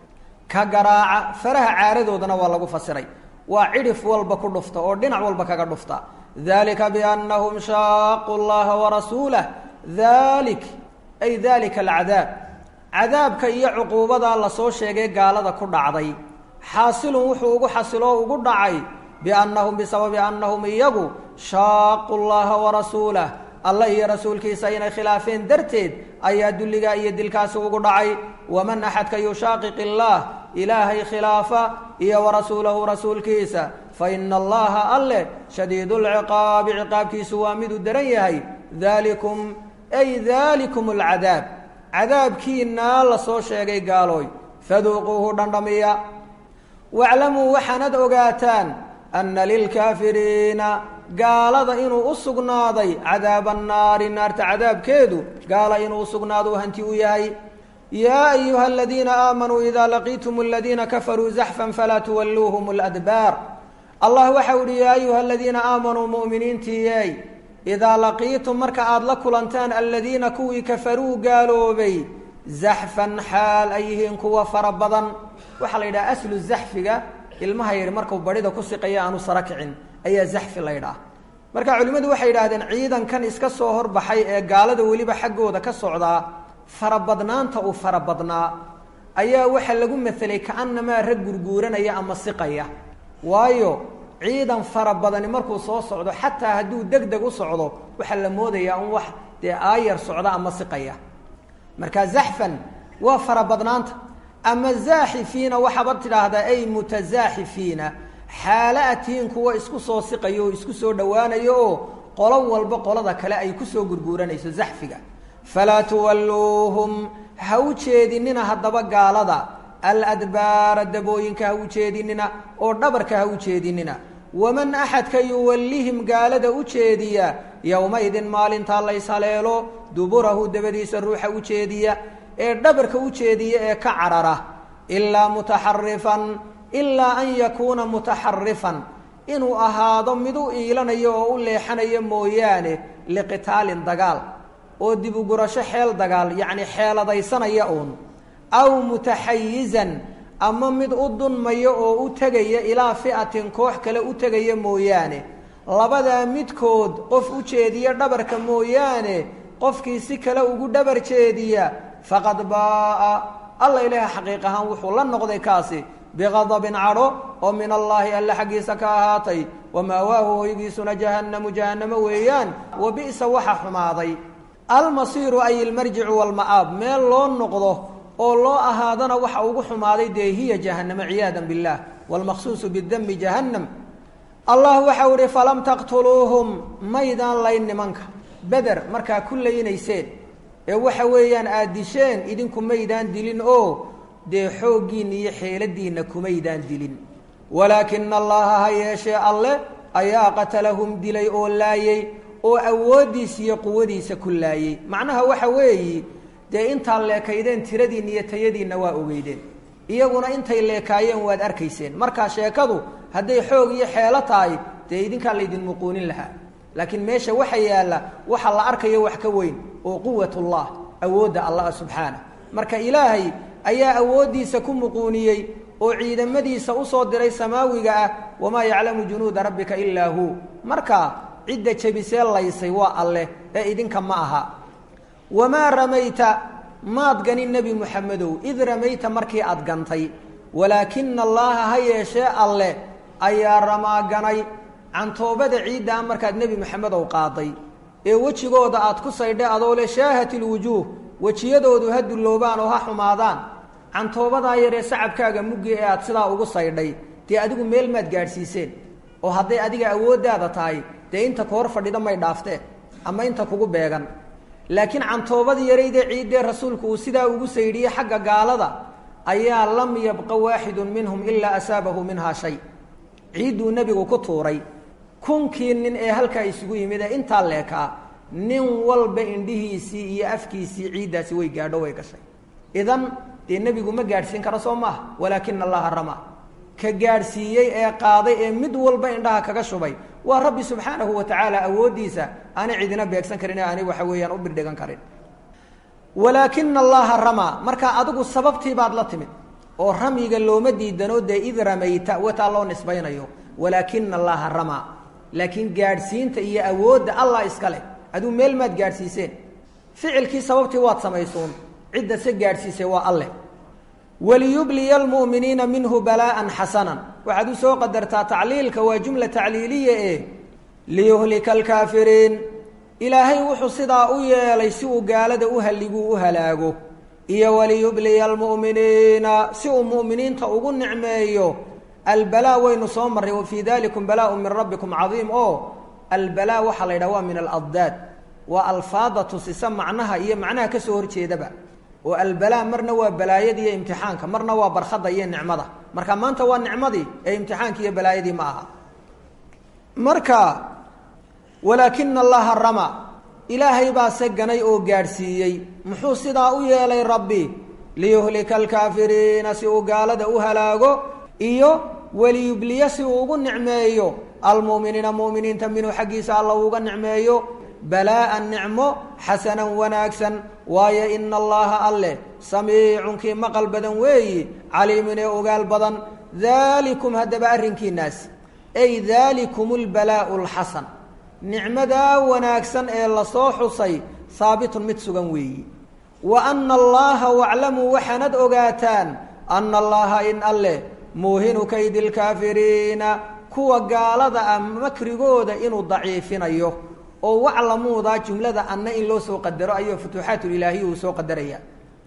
ka garaaca faraha caaradoodana waa lagu fasiray waa cidhif walba ku dhufta oo dhinac walba kaga dhufta dalika biannahum shaaquu llaha warasuulah dalik ay dalika alcadaab cadaabka iyo cuquubadaa lasoo sheegay gaalada ku dhacday xaasilun wuxuu ugu xasiloo ugu dhacay biannahum bisababi annahum iyagu shaaquu llaha warasuulah alla iyo rasuulkiisa inay khilaafeen darteed ayaa dulligaa iyo dilkaasi ugu dhacay waman axadka yushaaqiq illaah ilaahay khilaafa iyo wa rasuulahu rasuulkiisa fa ina allaha alleh shadiidu lciqaabi ciqaabkiisu waa miduu daran yahay dalikum ay dalikum alcadaab cadaabkiinaa la soo sheegay gaalooy faduuquuhu dhandhamiya waclamuu waxaanad ogaataan anna lilkaafiriina gaalada inuu u sugnaaday cadaaba annaari naarta cadaabkeedu gaala inuu u sugnaado hanti u yahay yaa ayuha aladiina aamanuu idaa laqiitum aladiina kafaruu zaxfan falaa tuwalluuhum ladbaar allah waxau ihi yaa ayuha aladiina aamanuu mu'miniintiiyey idaa laqiitum marka aada la kulantaan aladiina kuwii kafaruu gaaloobay zaxfan xaal ay yihiin kuwa fara badan waxaa la yidhaha aslu zaxfiga ilmaha yidhi markuu badhida ku siqaya aanu sara kicin ayaa zaxfi la ydhaah marka culimmadu waxay yidhahdeen ciidankan iska soo horbaxay ee gaalada weliba xaggooda ka socdaa farabadnaanta uu farabadnaa ayaa waxaa lagu maelay kaanamaa rag gurguuranaya ama siqaya waayo ciidan fara badani markuu soo socdo xataa hadduu deg deg u socdo waxaa la moodayaa un wax dee aayar socda ama siqaya marka zaxfan waa farabadnaanta ama zaaxifiina waxaaba tidhaahdaa ay mutasaaxifiina xaala atihiin kuwa isku soo siqayo oo isku soo dhowaanayo oo qolo walba qolada kale ay kusoo gurguuranayso zaxfiga falaa tuwalluuhum ha u jeedinina haddaba gaalada aladbaara dabooyinka ha u jeedinina oo dhabarka ha u jeedinina waman axadka yuwallihim gaalada u jeediya yowmaydin maalintaa lays haleelo duburahu dabadiisa ruuxa u jeediya ee dhabarka u jeediya ee ka carara ilaa mutaxarifan ilaa an yakuuna mutaxarifan inuu ahaado mid u iilanayo oo u leexanayo mooyaane liqitaalin dagaal oo dib ugurasho xeel dagaal yacni xeeladaysanaya uun aw mutaxayizan ama mid u dunmaya oo u tegaya ilaa fi'atin koox kale u tegaya mooyaane labadaa midkood qof u jeediya dhabarka mooyaane qofkii si kale ugu dhabar jeediya faqad baa'a alla ilaaha xaqiiq ahaan wuxuu la noqday kaasi biqadabin cadho oo min allaahi alle xaggiisa ka ahaatay wamaawaahu hoygiisuna jahannamu jahannamo weeyaan wa bi'sa waxa xumaaday almasiiru ay ilmarjicu walma'aab meel loo noqdo oo loo ahaadana waxa ugu xumaaday dee hiya jahannamo ciyaada biاllah wاlmaqsuusu bidami jahannam allah waxau ihi falam taqtuluuhum maydaan layn nimanka beder markaa ku laynayseen ee waxa weeyaan aad disheen idinku maydaan dilin oo dee xooggiinna iyo xeeladiinna kumaydaan dilin walaakina allaha ha yeeshee alle ayaa qatalahum dilay oo laayey oo awooddiisa iyo quwadiisa ku laayey macnaha waxa weeyi dee intaad leekaydeen tiradiinna iyo tayadiinna waa ogeydeen iyaguna intay leekaayeen waad arkayseen markaa sheekadu hadday xoog iyo xeelo tahay dee idinkaa laydin muquunin lahaa laakiin meesha waxa yaalla waxa la arkayo wax ka weyn oo quwatullah awoodda allah subxaana marka ilaahay ayaa awooddiisa ku muquuniyey oo ciidamadiisa usoo diray samaawiga ah wamaa yaclamu junuuda rabbika ilaa hu marka cidda jebisee laysay waa alleh ee idinka ma aha wamaa ramayta maad ganin nebi muxamedow id ramayta markii aad gantay walaakina allaaha ha yeeshee alleh ayaa ramaa ganay cantoobada ciiddaa markaad nebi moxamedow qaaday ee wejigooda aad ku saydhay adoo le shaahat ilwujuuh wejiyadoodu ha dulloobaan oo ha xumaadaan cantoobadaa yaree sacabkaaga muggi ee aad sidaa ugu saydhay dee adigu meel maad gaadhsiiseen oo hadday adiga awooddaada tahay dee inta ku hor fadhida may dhaafteen ama inta kugu beegan laakiin cantoobadii yaraydee ciiddee rasuulku uu sidaa ugu saydhiyey xagga gaalada ayaa lam yabqa waaxidun minhum ilaa asaabahu minhaa shay ciidduu nebigu ku tuuray kunkii nin ee halkaa isugu yimid ee intaa leekaa nin walba indhihiisii iyo afkiisii ciiddaasi way gaadho way gashay idan dee nebigu ma gaadhsiin karo soo maaha walaakina allaha ramaa ka gaadhsiiyey ee qaaday ee mid walba indhaha kaga shubay waa rabbi subxaanahu wa tacaala awooddiisa aanay cidina beegsan karin ee aanay waxa weeyaan u birdhigan karin walaakina allaha ramaa marka adigu sababtii baad la timid oo ramyiga looma diidano dee id ramayta wataa loo nisbaynayo walaakina allaha ramaa laakiin gaadhsiinta iyo awoodda allah iska leh aduu meel maad gaadhsiiseen ficilkii sababtii waad samaysuun cidda se gaadhsiisay waa alleh waliyubliya almu'miniina minhu balaa'an xasanan waxaad u soo qadartaa tacliilka waa jumla tacliiliya ee liyuhlika alkaafiriin ilaahay wuxuu sidaa u yeelay si uu gaalada u halliguu u halaago iyo waliyubliya almu'miniina si uu mu'miniinta ugu nicmeeyo albalaa waynu soo marray wa fii dalikum balaaun min rabbikum cadiim oo albalaa waxaa la yidhaha waa min aladdaad waa alfaada tusisa macnaha iyo macnaha kasoo horjeedaba oo albalaa marna waa balaayada iyo imtixaanka marna waa barkhada iyo nicmada marka maanta waa nicmadii ee imtixaanki iyo balaayadii ma aha marka walaakina allaha rama ilaahay baa se ganay oo gaadhsiiyey muxuu sidaa u yeelay rabbi liyuhlika alkaafiriina si uu gaalada u halaago iyo waliyubliya si uu ugu nicmeeyo almu'miniina mu'miniinta minhu xaggiisa alla uuga nicmeeyo balaa'an nicmo xasanan wanaagsan waayo ina allaha alleh samiicun kii maqal badan weeyi caliimun ee ogaal badan daalikum haddaba arrinkiinaas ay daalikum lbalaa'u alxasan nicmadaa wanaagsan ee lasoo xusay haabitun mid sugan weeyi wa ana allaha waclamuu waxaanad ogaataan ana allaha in alleh muuhinu kaydi lkaafiriina kuwa gaalada ah makrigooda inuu daciifinayo oo waclamuudaa jumlada anna in loo soo qadaro ayuu futuuxaatulilaahiya uu soo qadaraya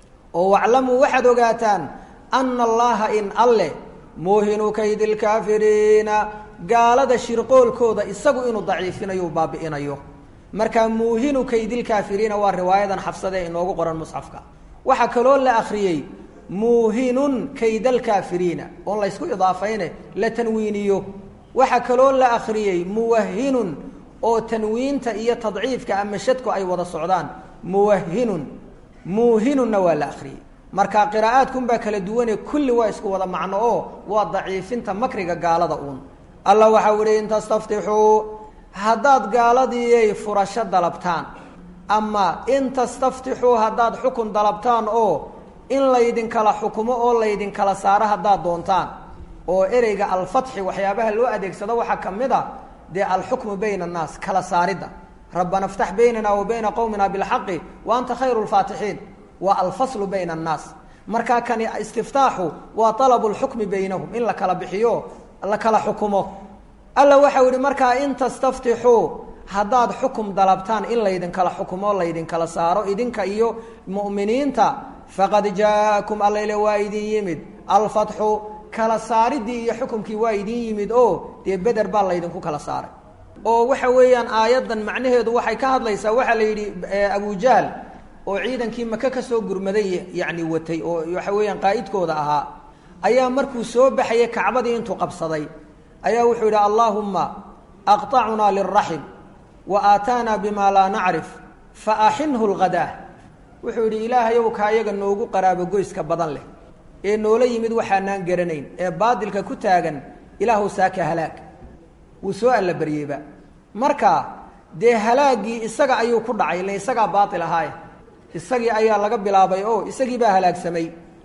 oo waclamuu waxaad ogaataan ana allaha in alleh muuhinu kaydi lkaafiriina gaalada shirqoolkooda isagu inuu daciifinayo u baabi'inayo marka muuhinu kaydilkaafiriina waa riwaayadan xafsade inoogu qoran musxafka waxaa kaloo la akhriyey muuhinun kaydalkaafiriina oon laysku idaafayne la tanwiiniyo waxaa kaloo la akhriyey muwahinun oo tanwiinta iyo tadciifka ama shadku ay wada socdaan muwahinun muuhinunna waa la akhriyey marka qiraa'aadkunbaa kala duwane kulli waa isku wada macno oo waa daciifinta makriga gaalada uun allah waxau ihi in tastaftixuu haddaad gaaladiiyay furasho dalabtaan ama in tastaftixuu haddaad xukun dalabtaan oo in laydinkala xukumo oo laydinkala saaro haddaad doontaan oo ereyga alfatxi waxyaabaha loo adeegsado waxaa ka mid a dee alxukmu bayna annaas kala saaridda rabbana iftax baynana wa bayna qowmina bilxaqi wa anta khayru lfaatixiin waa alfaslu bayna annaas markaa kani istiftaaxu waa alabu lxukmi baynahum in la kala bixiyo la kala xukumo alla waxau yihi markaa in tastaftixuu haddaad xukum dalabtaan in laydinkala xukumo laydinkala saaro idinka iyo mu'miniinta faqad jaakum allayle waa idin yimid alfatxu kala saaridii iyo xukumkii waa idin yimid oo dee beder baa laydinku kala saaray oo waxa weeyaan aayaddan macnaheedu waxay ka hadlaysaa waxaa la yidhi abujahl oo ciidankii maka ka soo gurmaday yacni watay oo waxa weeyaan qaa'idkooda ahaa ayaa markuu soo baxayay kacbadii intuu qabsaday ayaa wuxuu yidhi allaahumma aqطacunaa lilraxim wa aataanaa bima laa nacrif fa axinhu lghadaa wuxuu yidhi ilaahayow kaayaga noogu qaraabogoyska badan leh ee noola yimid waxaanaan garanayn ee baadilka ku taagan ilaahu saaka halaag wuu soo allabaryeyba marka dee halaaggii isaga ayuu ku dhacay ile isagaa baatil ahaaye isagii ayaa laga bilaabay oo isagii baa halaagsamay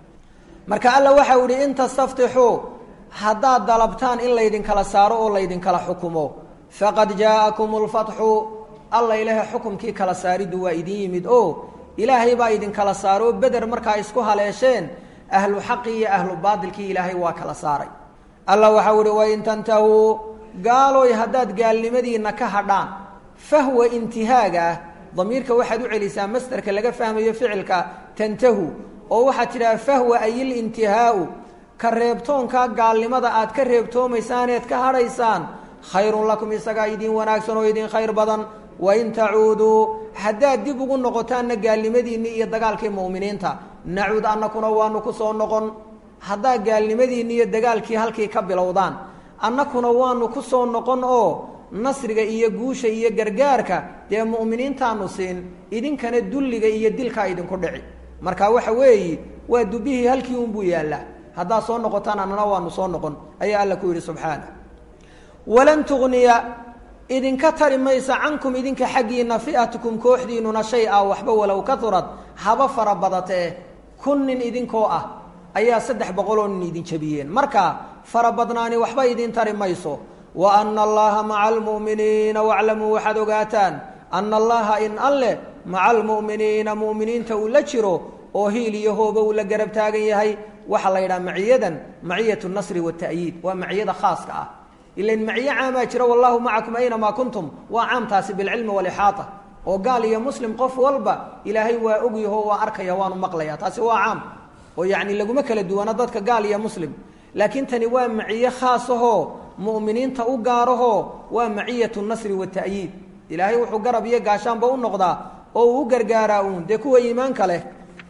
marka alla waxau ihi in tastaftixuu haddaad dalabtaan in laydinkala saaro oo laydinkala xukumo faqad jaa'akum lfatxu alla ilaahay xukumkii kala saariddu waa idin yimid oo ilaahay baa idinkala saaro beder markaa isku haleesheen ahlu xaqi iyo ahlu baadilkii ilaahay waa kala saaray alla waxau ihi wain tantahuu gaalooy haddaad gaalnimadiinna ka hadhaan fahwa intihaaga ah damiirka waxaad u celisaa masderka laga fahmayo ficilka tantahu oo waxaad tidhaha fahwa ayil intihaau ka reebtoonkaa gaalnimada aad ka reebtoomaysaaneed ka hadhaysaan khayrun lakum isagaa idin wanaagsan oo idin khayr badan wain tacuuduu haddaad dib ugu noqotaanna gaalnimadiinnii iyo dagaalkii mu'miniinta nacuud annakuna waanu ku soo noqon haddaad gaalnimadiinni iyo dagaalkii halkii ka bilowdaan annakuna waanu ku soo noqon oo nasriga iyo guusha iyo gargaarka dee mu'miniintaanu siin idinkana dulliga iyo dilkaa idinku dhici marka waxa weeyi waa dubihii halkii unbuu yaallaa haddaad soo noqotaan annana waanu soo noqon ayaa alla ku yidhi subxaana walan tugniya idinka tari maysa cankum idinka xaggiina fi'atukum kooxdiinuna shay a waxba walow kaurad haba fara badatee kun nin idinkoo ah ayaa saddex boqoloo nin idin jabiyeen marka fara badnaani waxba idin tari mayso wa ana allaha maca almu'miniina waclamuu waxaad ogaataan ana allaha in alleh maca almu'miniina mu'miniinta uu la jiro oo hiil iyo hooba uu la garab taagan yahay waxaa la yidhaha maciyadan maciyat nasri wata'yiid waa maciyada khaaska ah ilan maciyo caamaa jira wallahu macakum aynamaa kuntum waa caamtaasi bilcilmi walixaata oo gaal iyo muslim qof walba ilaahay waa ogyaho waa arkaya waanu maqlaya taasi waa caam oo yacni laguma kala duwana dadka gaal iyo muslim laakiin tani waa maciye khaasahoo mu'miniinta u gaarahoo waa maciyatu nasri wata'yiid ilaahay wuxuu garab iyo gaashaanba u noqdaa oo uu u gargaaraa uun dee kuwa iimaanka leh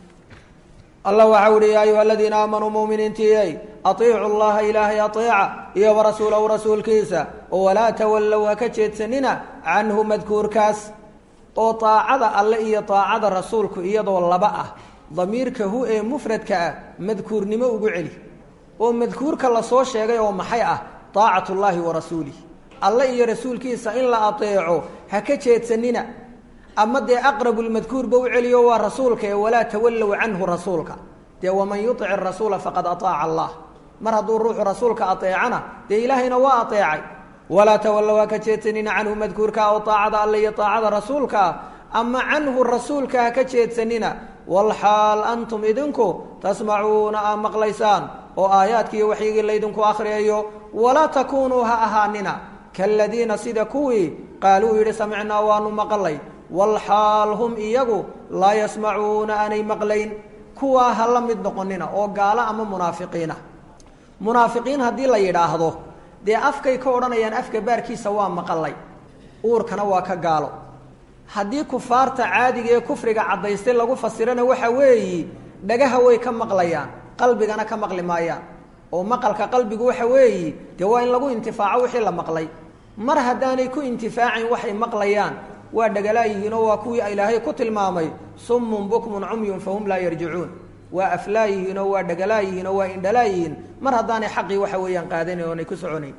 allah waxaa uhi yaa ayuha aladiina aamanuu muminiintiiyey aiicu llaha ilaahay aeeca iyo warasuulahu rasuulkiisa oo walaa tawallow ha ka jeedsanina canhu madkuurkaas oo aacada alle iyo aacada rasuulku iyadoo laba ah damiirka hu ee mufradka ah madkuurnimo ugu celi oo madkuurka lasoo sheegay oo maxay ah aacat llaahi wa rasuulih alle iyo rasuulkiisa in la aeeco ha ka jeedsanina ama dee aqrabu lmadkuurba u celiyo waa rasuulka ee walaa tawallow canhu rasuulka dee waman yuic rasuula faqad aaaca allah mar hadduu ruuxu rasuulka aeecana dee ilaahayna waa aeecay walaa tawallow ha ka jeedsanina canhu madkuurka oo aacada alle iyo aacada rasuulkaa ama canhu rasuulka ha ka jeedsanina walxaal antum idinku tasmacuuna aa maqlaysaan oo aayaadkiiyo waxyigii laydinku akhriyayo walaa takuunuu ha ahaanina kaladiina sida kuwii qaaluu yidhi samicnaa waanu maqlay walxaal hum iyagu laa yasmacuuna aanay maqlayn kuwaa ha la mid noqonina oo gaalo ama munaafiqiina munaafiqiin haddii la yidhaahdo dee afkay ka odhanayaan afka baarkiisa waa maqalay uurkana waa ka gaalo haddii kufaarta caadiga ee kufriga caddaystay lagu fasirana waxa weeyi dhagaha way ka maqlayaan qalbigana ka maqli maayaan oo maqalka qalbigu waxa weeyi dee waa in lagu intifaaco wixii la maqlay mar haddaanay ku intifaacin waxay maqlayaan waa dhagalaayihiinoo waa kuwii ilaahay ku tilmaamay summun bukmun cumyun fahum laa yarjicuun waa aflaayihiinoo waa dhagalaayihiinoo waa indhalaayihiin mar haddaanay xaqii waxa weeyaan qaadanayn oonay ku soconayn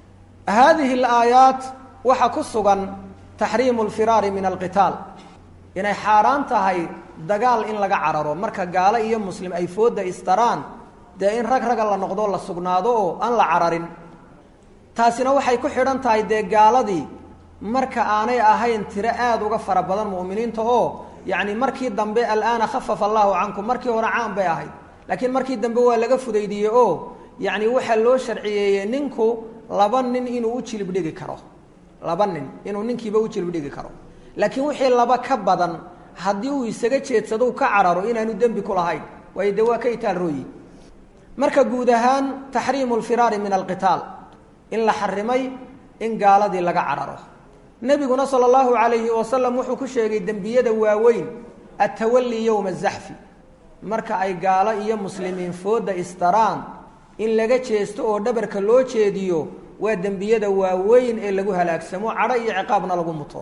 haadihi alaayaat waxaa ku sugan taxriimu alfiraari min alqitaal inay xaaraan tahay dagaal in laga cararo marka gaalo iyo muslim ay foodda istaraan dee in rag raga la noqdo la sugnaado oo aan la cararin taasina waxay ku xidhan tahay dee gaaladii marka aanay ahayn tiro aada uga fara badan mu'miniinta oo yacni markii dambe alaana khafafa allahu cankum markii hore caan bay ahayd laakiin markii dambe waa laga fudaydiiyey oo yacni waxaa loo sharciyeeyey ninku laba nin inuu u jilib dhigi karo laba nin inuu ninkiiba u jilib dhigi karo laakiin wixii laba ka badan haddii uu isaga jeedsado ka cararo inaanu dembi ku lahayn waayo dee waa ka itaal rooyi marka guud ahaan taxriimu lfiraari min alqitaal in la xarimay in gaaladii laga cararo nebiguna sala allahu calayhi wasalam wuxuu ku sheegay dembiyada waaweyn attawali yowma azaxfi marka ay gaalo iyo muslimiin foodda istaraan in laga jeesto oo dhabarka loo jeediyo waa dembiyada waaweyn ee lagu halaagsamo cadho iyo ciqaabna lagu muto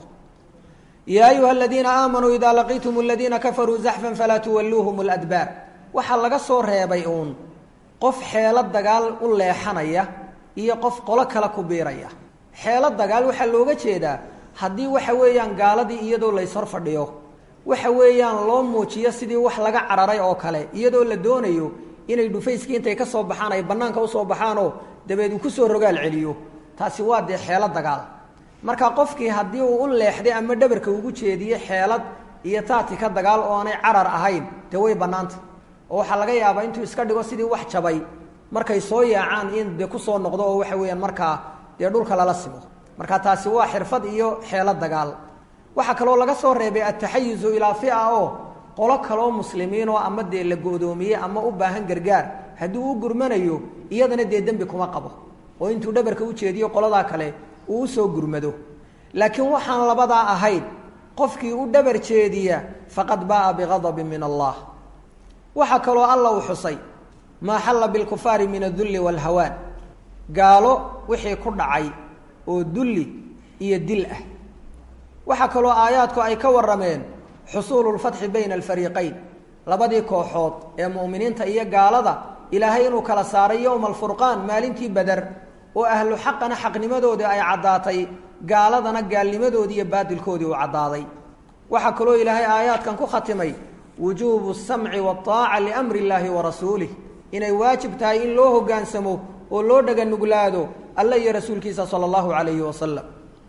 yaa ayuha aladiina aamanuu idaa laqiitum aladiina kafaruu zaxfan falaa tuwalluuhum ladbaar waxaa laga soo reebay uun qof xeelo dagaal u leexanaya iyo qof qolo kale ku biiraya xeelo dagaal waxaa looga jeedaa haddii waxa weeyaan gaaladii iyadoo layshor fadhiyo waxa weeyaan loo muujiyo sidii wax laga cararay oo kale iyadoo la doonayo inay dhufayskii intay ka soo baxaan ay bannaanka usoo baxaanoo dabeed uu kusoo rogaal celiyo taasi waa dee xeelo dagaal marka qofkii haddii uu u leexday ama dhabarka ugu jeediye xeelad iyo taati ka dagaal oo aanay carar ahayn dee way bannaanta oo waxaa laga yaabaa intuu iska dhigo sidii wax jabay markay soo yaacaan in dee kusoo noqdo oo waxa weeyaan markaa dee dhulka lala simo marka taasi waa xirfad iyo xeelo dagaal waxaa kaloo laga soo reebay ataxayuzu ilaa fia oo qolo kaloo muslimiinoo ama dee la go-doomiyey ama u baahan gargaar haddii uu gurmanayo iyadana dee dembi kuma qabo oo intuu dhabarka u jeediyo qoladaa kale uu usoo gurmado laakiin waxaan labadaa ahayn qofkii u dhabar jeediya faqad ba'a bigadabin min allah waxaa kaloo alla u xusay maa xalla bilkufaari min adulli waalhawaan gaalo wixii ku dhacay oo dulli iyo dil ah waxaa kaloo aayaadku ay ka warrameen xusuulu lfatxi bayna alfariiqayn labadii kooxood ee mu'miniinta iyo gaalada ilaahay inuu kala saaray yowma alfurqaan maalintii beder oo ahlu xaqana xaqnimadoodii ay caddaatay gaaladana gaalnimadoodii iyo baadilkoodii uu caddaaday waxaa kaloo ilaahay aayaadkan ku khatimay wujuubu samci waaaca liamri illaahi wa rasuulih inay waajib tahay in loo hoggaansamo oo loo dhaga nuglaado alla iyo rasuulkiisa sala allahu calayhi wasalam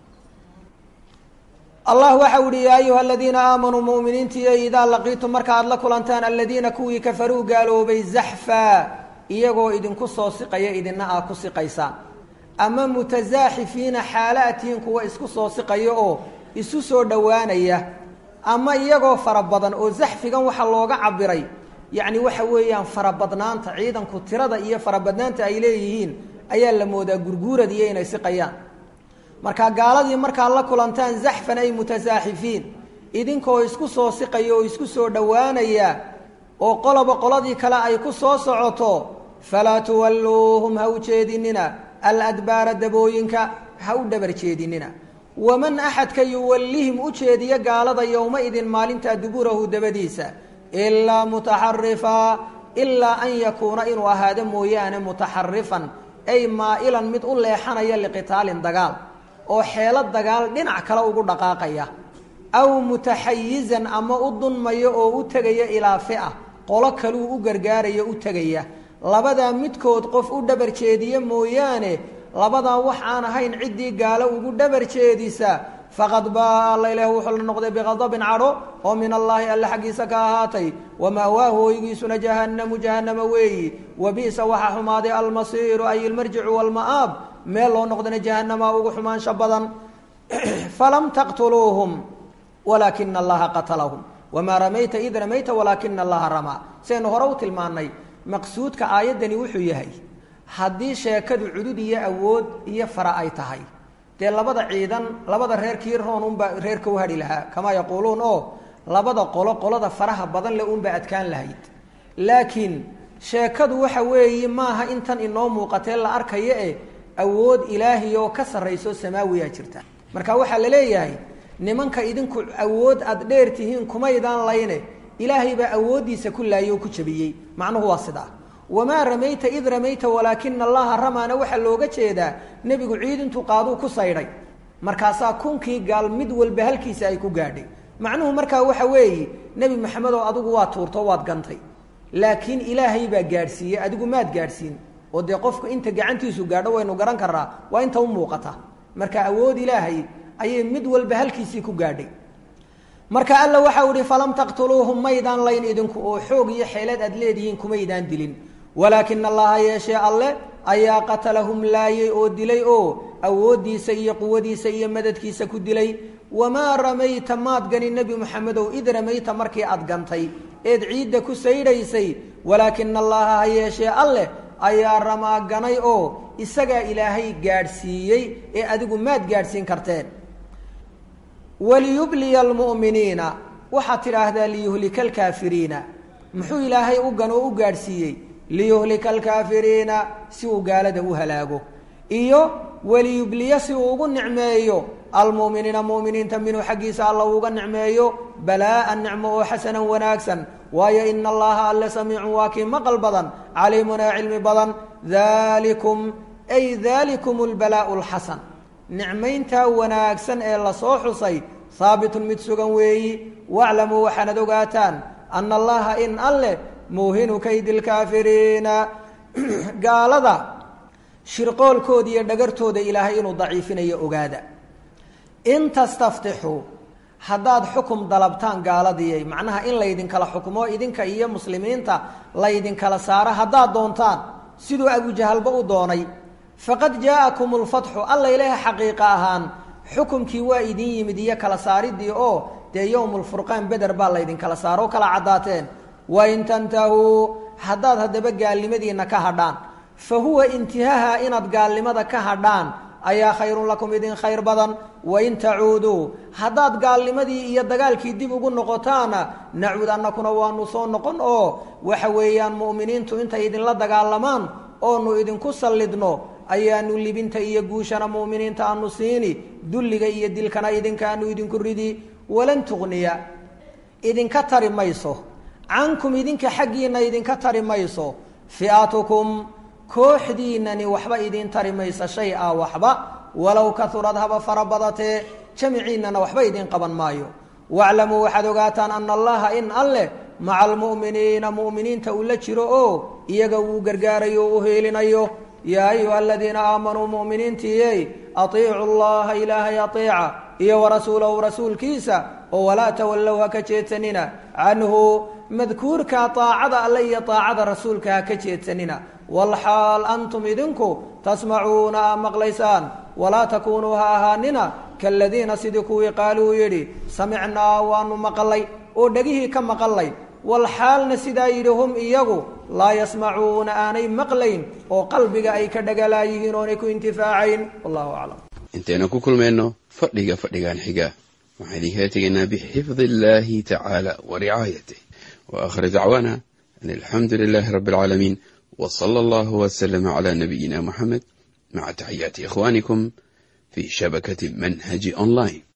allah waxau ihi yaa ayuha aladiina aamanuu muminiintiiyo idaa laqiitum marka aad la kulantaan aladiina kuwii kafaruu gaaloobay zaxfaa iyagoo idinku soo siqaya idina aa ku siqaysaan ama mutasaaxifiina xaala atihiin kuwa isku soo siqayo oo isu soo dhowaanaya ama iyagoo fara badan oo zaxfigan waxaa looga cabiray yacni waxa weeyaan farabadnaanta ciidanku tirada iyo farabadnaanta ay leeyihiin ayaa la moodaa gurguurad iyo inay siqayaan marka gaaladii markaad la kulantaan zaxfan ay mutasaaxifiin idinkoo isku soo siqaya oo isku soo dhowaanaya oo qoloba qoladii kale ay ku soo socoto falaa tuwalluuhum ha u jeedinina aladbaara dabooyinka ha u dhabar jeedinina waman axadka yuwallihim u jeediya gaalada yowma-idin maalintaa duburahu dabadiisa ilaa mutaxarifaa ilaa an yakuuna inuu ahaado mooyaane mutaxarifan ay maa'ilan mid u leexanaya liqitaalin dagaal oo xeelo dagaal dhinac kale ugu dhaqaaqaya aw mutaxayizan ama u dunmaya oo u tegaya ilaa fi'a qolo kaluu u gargaaraya u tegaya labadaa midkood qof u dhabar jeediya mooyaane labadaa wax aan ahayn ciddii gaalo ugu dhabar jeedisa faqad baa alla ilaah wuxuu la noqday biqadabin cadho oo min allaahi alle xaggiisa ka ahaatay wama'waahu hoygiisuna jahannamu jahannama weeyi wa bi'sa waxaa xumaaday almasiiru ay ilmarjicu walma'aab meel loo noqdana jahannama ugu xumaansha badan falam taqtuluuhum walaakina allaha qatalahum wamaa ramayta id ramayta walaakina allaha ramaa sidaynu hore u tilmaannay maqsuudka aayaddani wuxuu yahay haddii sheekadu cudud iyo awood iyo fara ay tahay dee labada ciidan labada reerkii roon unbaa reerka u hadhi lahaa kamaa yaquuluun oo labada qolo qolada faraha badan le unbaa adkaan lahayd laakiin sheekadu waxa weeye maaha intan inoo muuqatee la arkayo e awood ilaahi oo ka sarrayso samaawiyaa jirta marka waxaa la leeyahay nimanka idinku awood aada dheer tihiin kumaydaan layne ilaahay baa awooddiisa ku laayay oo ku jabiyey macnuhu waa sidaa wamaa ramayta id ramayta walaakina allaha ramaana waxaa looga jeedaa nebigu ciidintu qaaduu ku saydhay markaasaa kunkii gaal mid walba halkiisa ay ku gaadhay macnuhu markaa waxa weeye nebi maxamedow adigu waa tuurto waad gantay laakiin ilaahay baa gaadhsiiyey adigu maad gaadhsiin oo dee qofku inta gacantiisu gaadho waynu garan karnaa waa inta u muuqata marka awood ilaahay ayay mid walba halkiisii ku gaadhay marka alla waxau ihi falam taqtuluuhum maydaan layn idinku oo xoog iyo xeelad aad leedihiin kumaydaan dilin walaakina allaha yeeshee alle ayaa qatalahum laayay oo dilay oo awooddiisa iyo quwadiisa iyo madadkiisa ku dilay wamaa ramayta maad gani nebi moxamedow id ramayta markii aad gantay eed ciidda ku saydhaysay walaakina allaha ha yeeshee alleh ayaa ramaa ganay oo isagaa ilaahay gaadhsiiyey ee adigu maad gaadhsiin karteen waliyubliya almu'miniina waxaad tidhaahdaa liyuhlika alkaafiriina muxuu ilaahay u gan oo u gaadhsiiyey liyuhlika alkaafiriina si uu gaalada u halaago iyo waliyubliya si uu ugu nicmeeyo almu'miniina mu'miniinta minhu xaggiisa alla uuga nicmeeyo balaa'an nicmo oo xasanan wanaagsan waayo ina allaha alle samiicun waa kii maqal badan caliimun ee cilmi badan dalikum ay dalikum lbalaa'u lxasan nicmayntaa wanaagsan ee lasoo xusay haabitun mid sugan weeyi waclamuu waxaanad ogaataan ana allaha in alleh muuhinu kaydi lkaafiriina gaalada shirqoolkooda iyo dhagartooda ilaahay inuu daciifinayo ogaada in tastaftixuu haddaad xukum dalabtaan gaaladiyay macnaha in laydinkala xukmo idinka iyo muslimiinta laydinkala saaro haddaad doontaan siduu abujahalba u doonay faqad jaa'akum lfatxu alla ilaaha xaqiiqa ahaan xukumkii waa idin yimid iyo kala saaridii oo dee yowmulfurqaan beder baa laydinkala saaro o kala caddaateen wain tantahuu haddaad haddaba gaalnimadiinna ka hadhaan fa huwa intihaha inaad gaalnimada ka hadhaan ayaa khayrun lakum idin khayr badan wain tacuuduu haddaad gaalnimadii iyo dagaalkii dib ugu noqotaana nacuud annakuna waanu soo noqon oo waxa weeyaan mu'miniintu intay idinla dagaalamaan oonu idinku sallidno ayaanu libinta iyo guushana mu'miniinta aanu siini dulliga iyo dilkana idinkaanu idinku ridi walan tuqniya idinka tari mayso cankum idinka xaggiinna idinka tari mayso fi'atukum kooxdiinani waxba idin tari maysa shay a waxba walow kaurad haba fara badatee jamiciinnana waxba idin qaban maayo waclamuu waxaad ogaataan ana allaha in alleh maca almu'miniina mu'miniinta uu la jiro oo iyaga wuu gargaarayo o u heelinayo yaa ayuha aladiina aamanuu mu'miniintiiyey atiicu llaha ilaahay ateeca iyo warasuulahu rasuulkiisa oo walaa tawallow ha ka jeedsanina canhu madkuurka aacada alle iyo aacada rasuulka ha ka jeedsanina walxaal antum idinku tasmacuuna aa maqlaysaan walaa takuunuu ha ahaanina kaaladiina sidii kuwii qaaluu yidhi samicnaa waanu maqalay oo dhegihii ka maqalay walxaalna sidaa yidhi hum iyagu laa yasmacuuna aanay maqlayn oo qalbiga ay ka dhagalaayihiin oonay ku intifaacayn wallahu aclam intaynu ku kulmayno fadhiga fadhigan xiga waxaan idinkala tegaynaa bixifdi illaahi tacaala wa ricaayatih wa aakhir dacwaana an alxamdu lilaahi rabbi alcaalamiin w sala allahu waslama cala nabiyina muxamed maca taxiyaati ikhwanikum fi shabakati manhaji online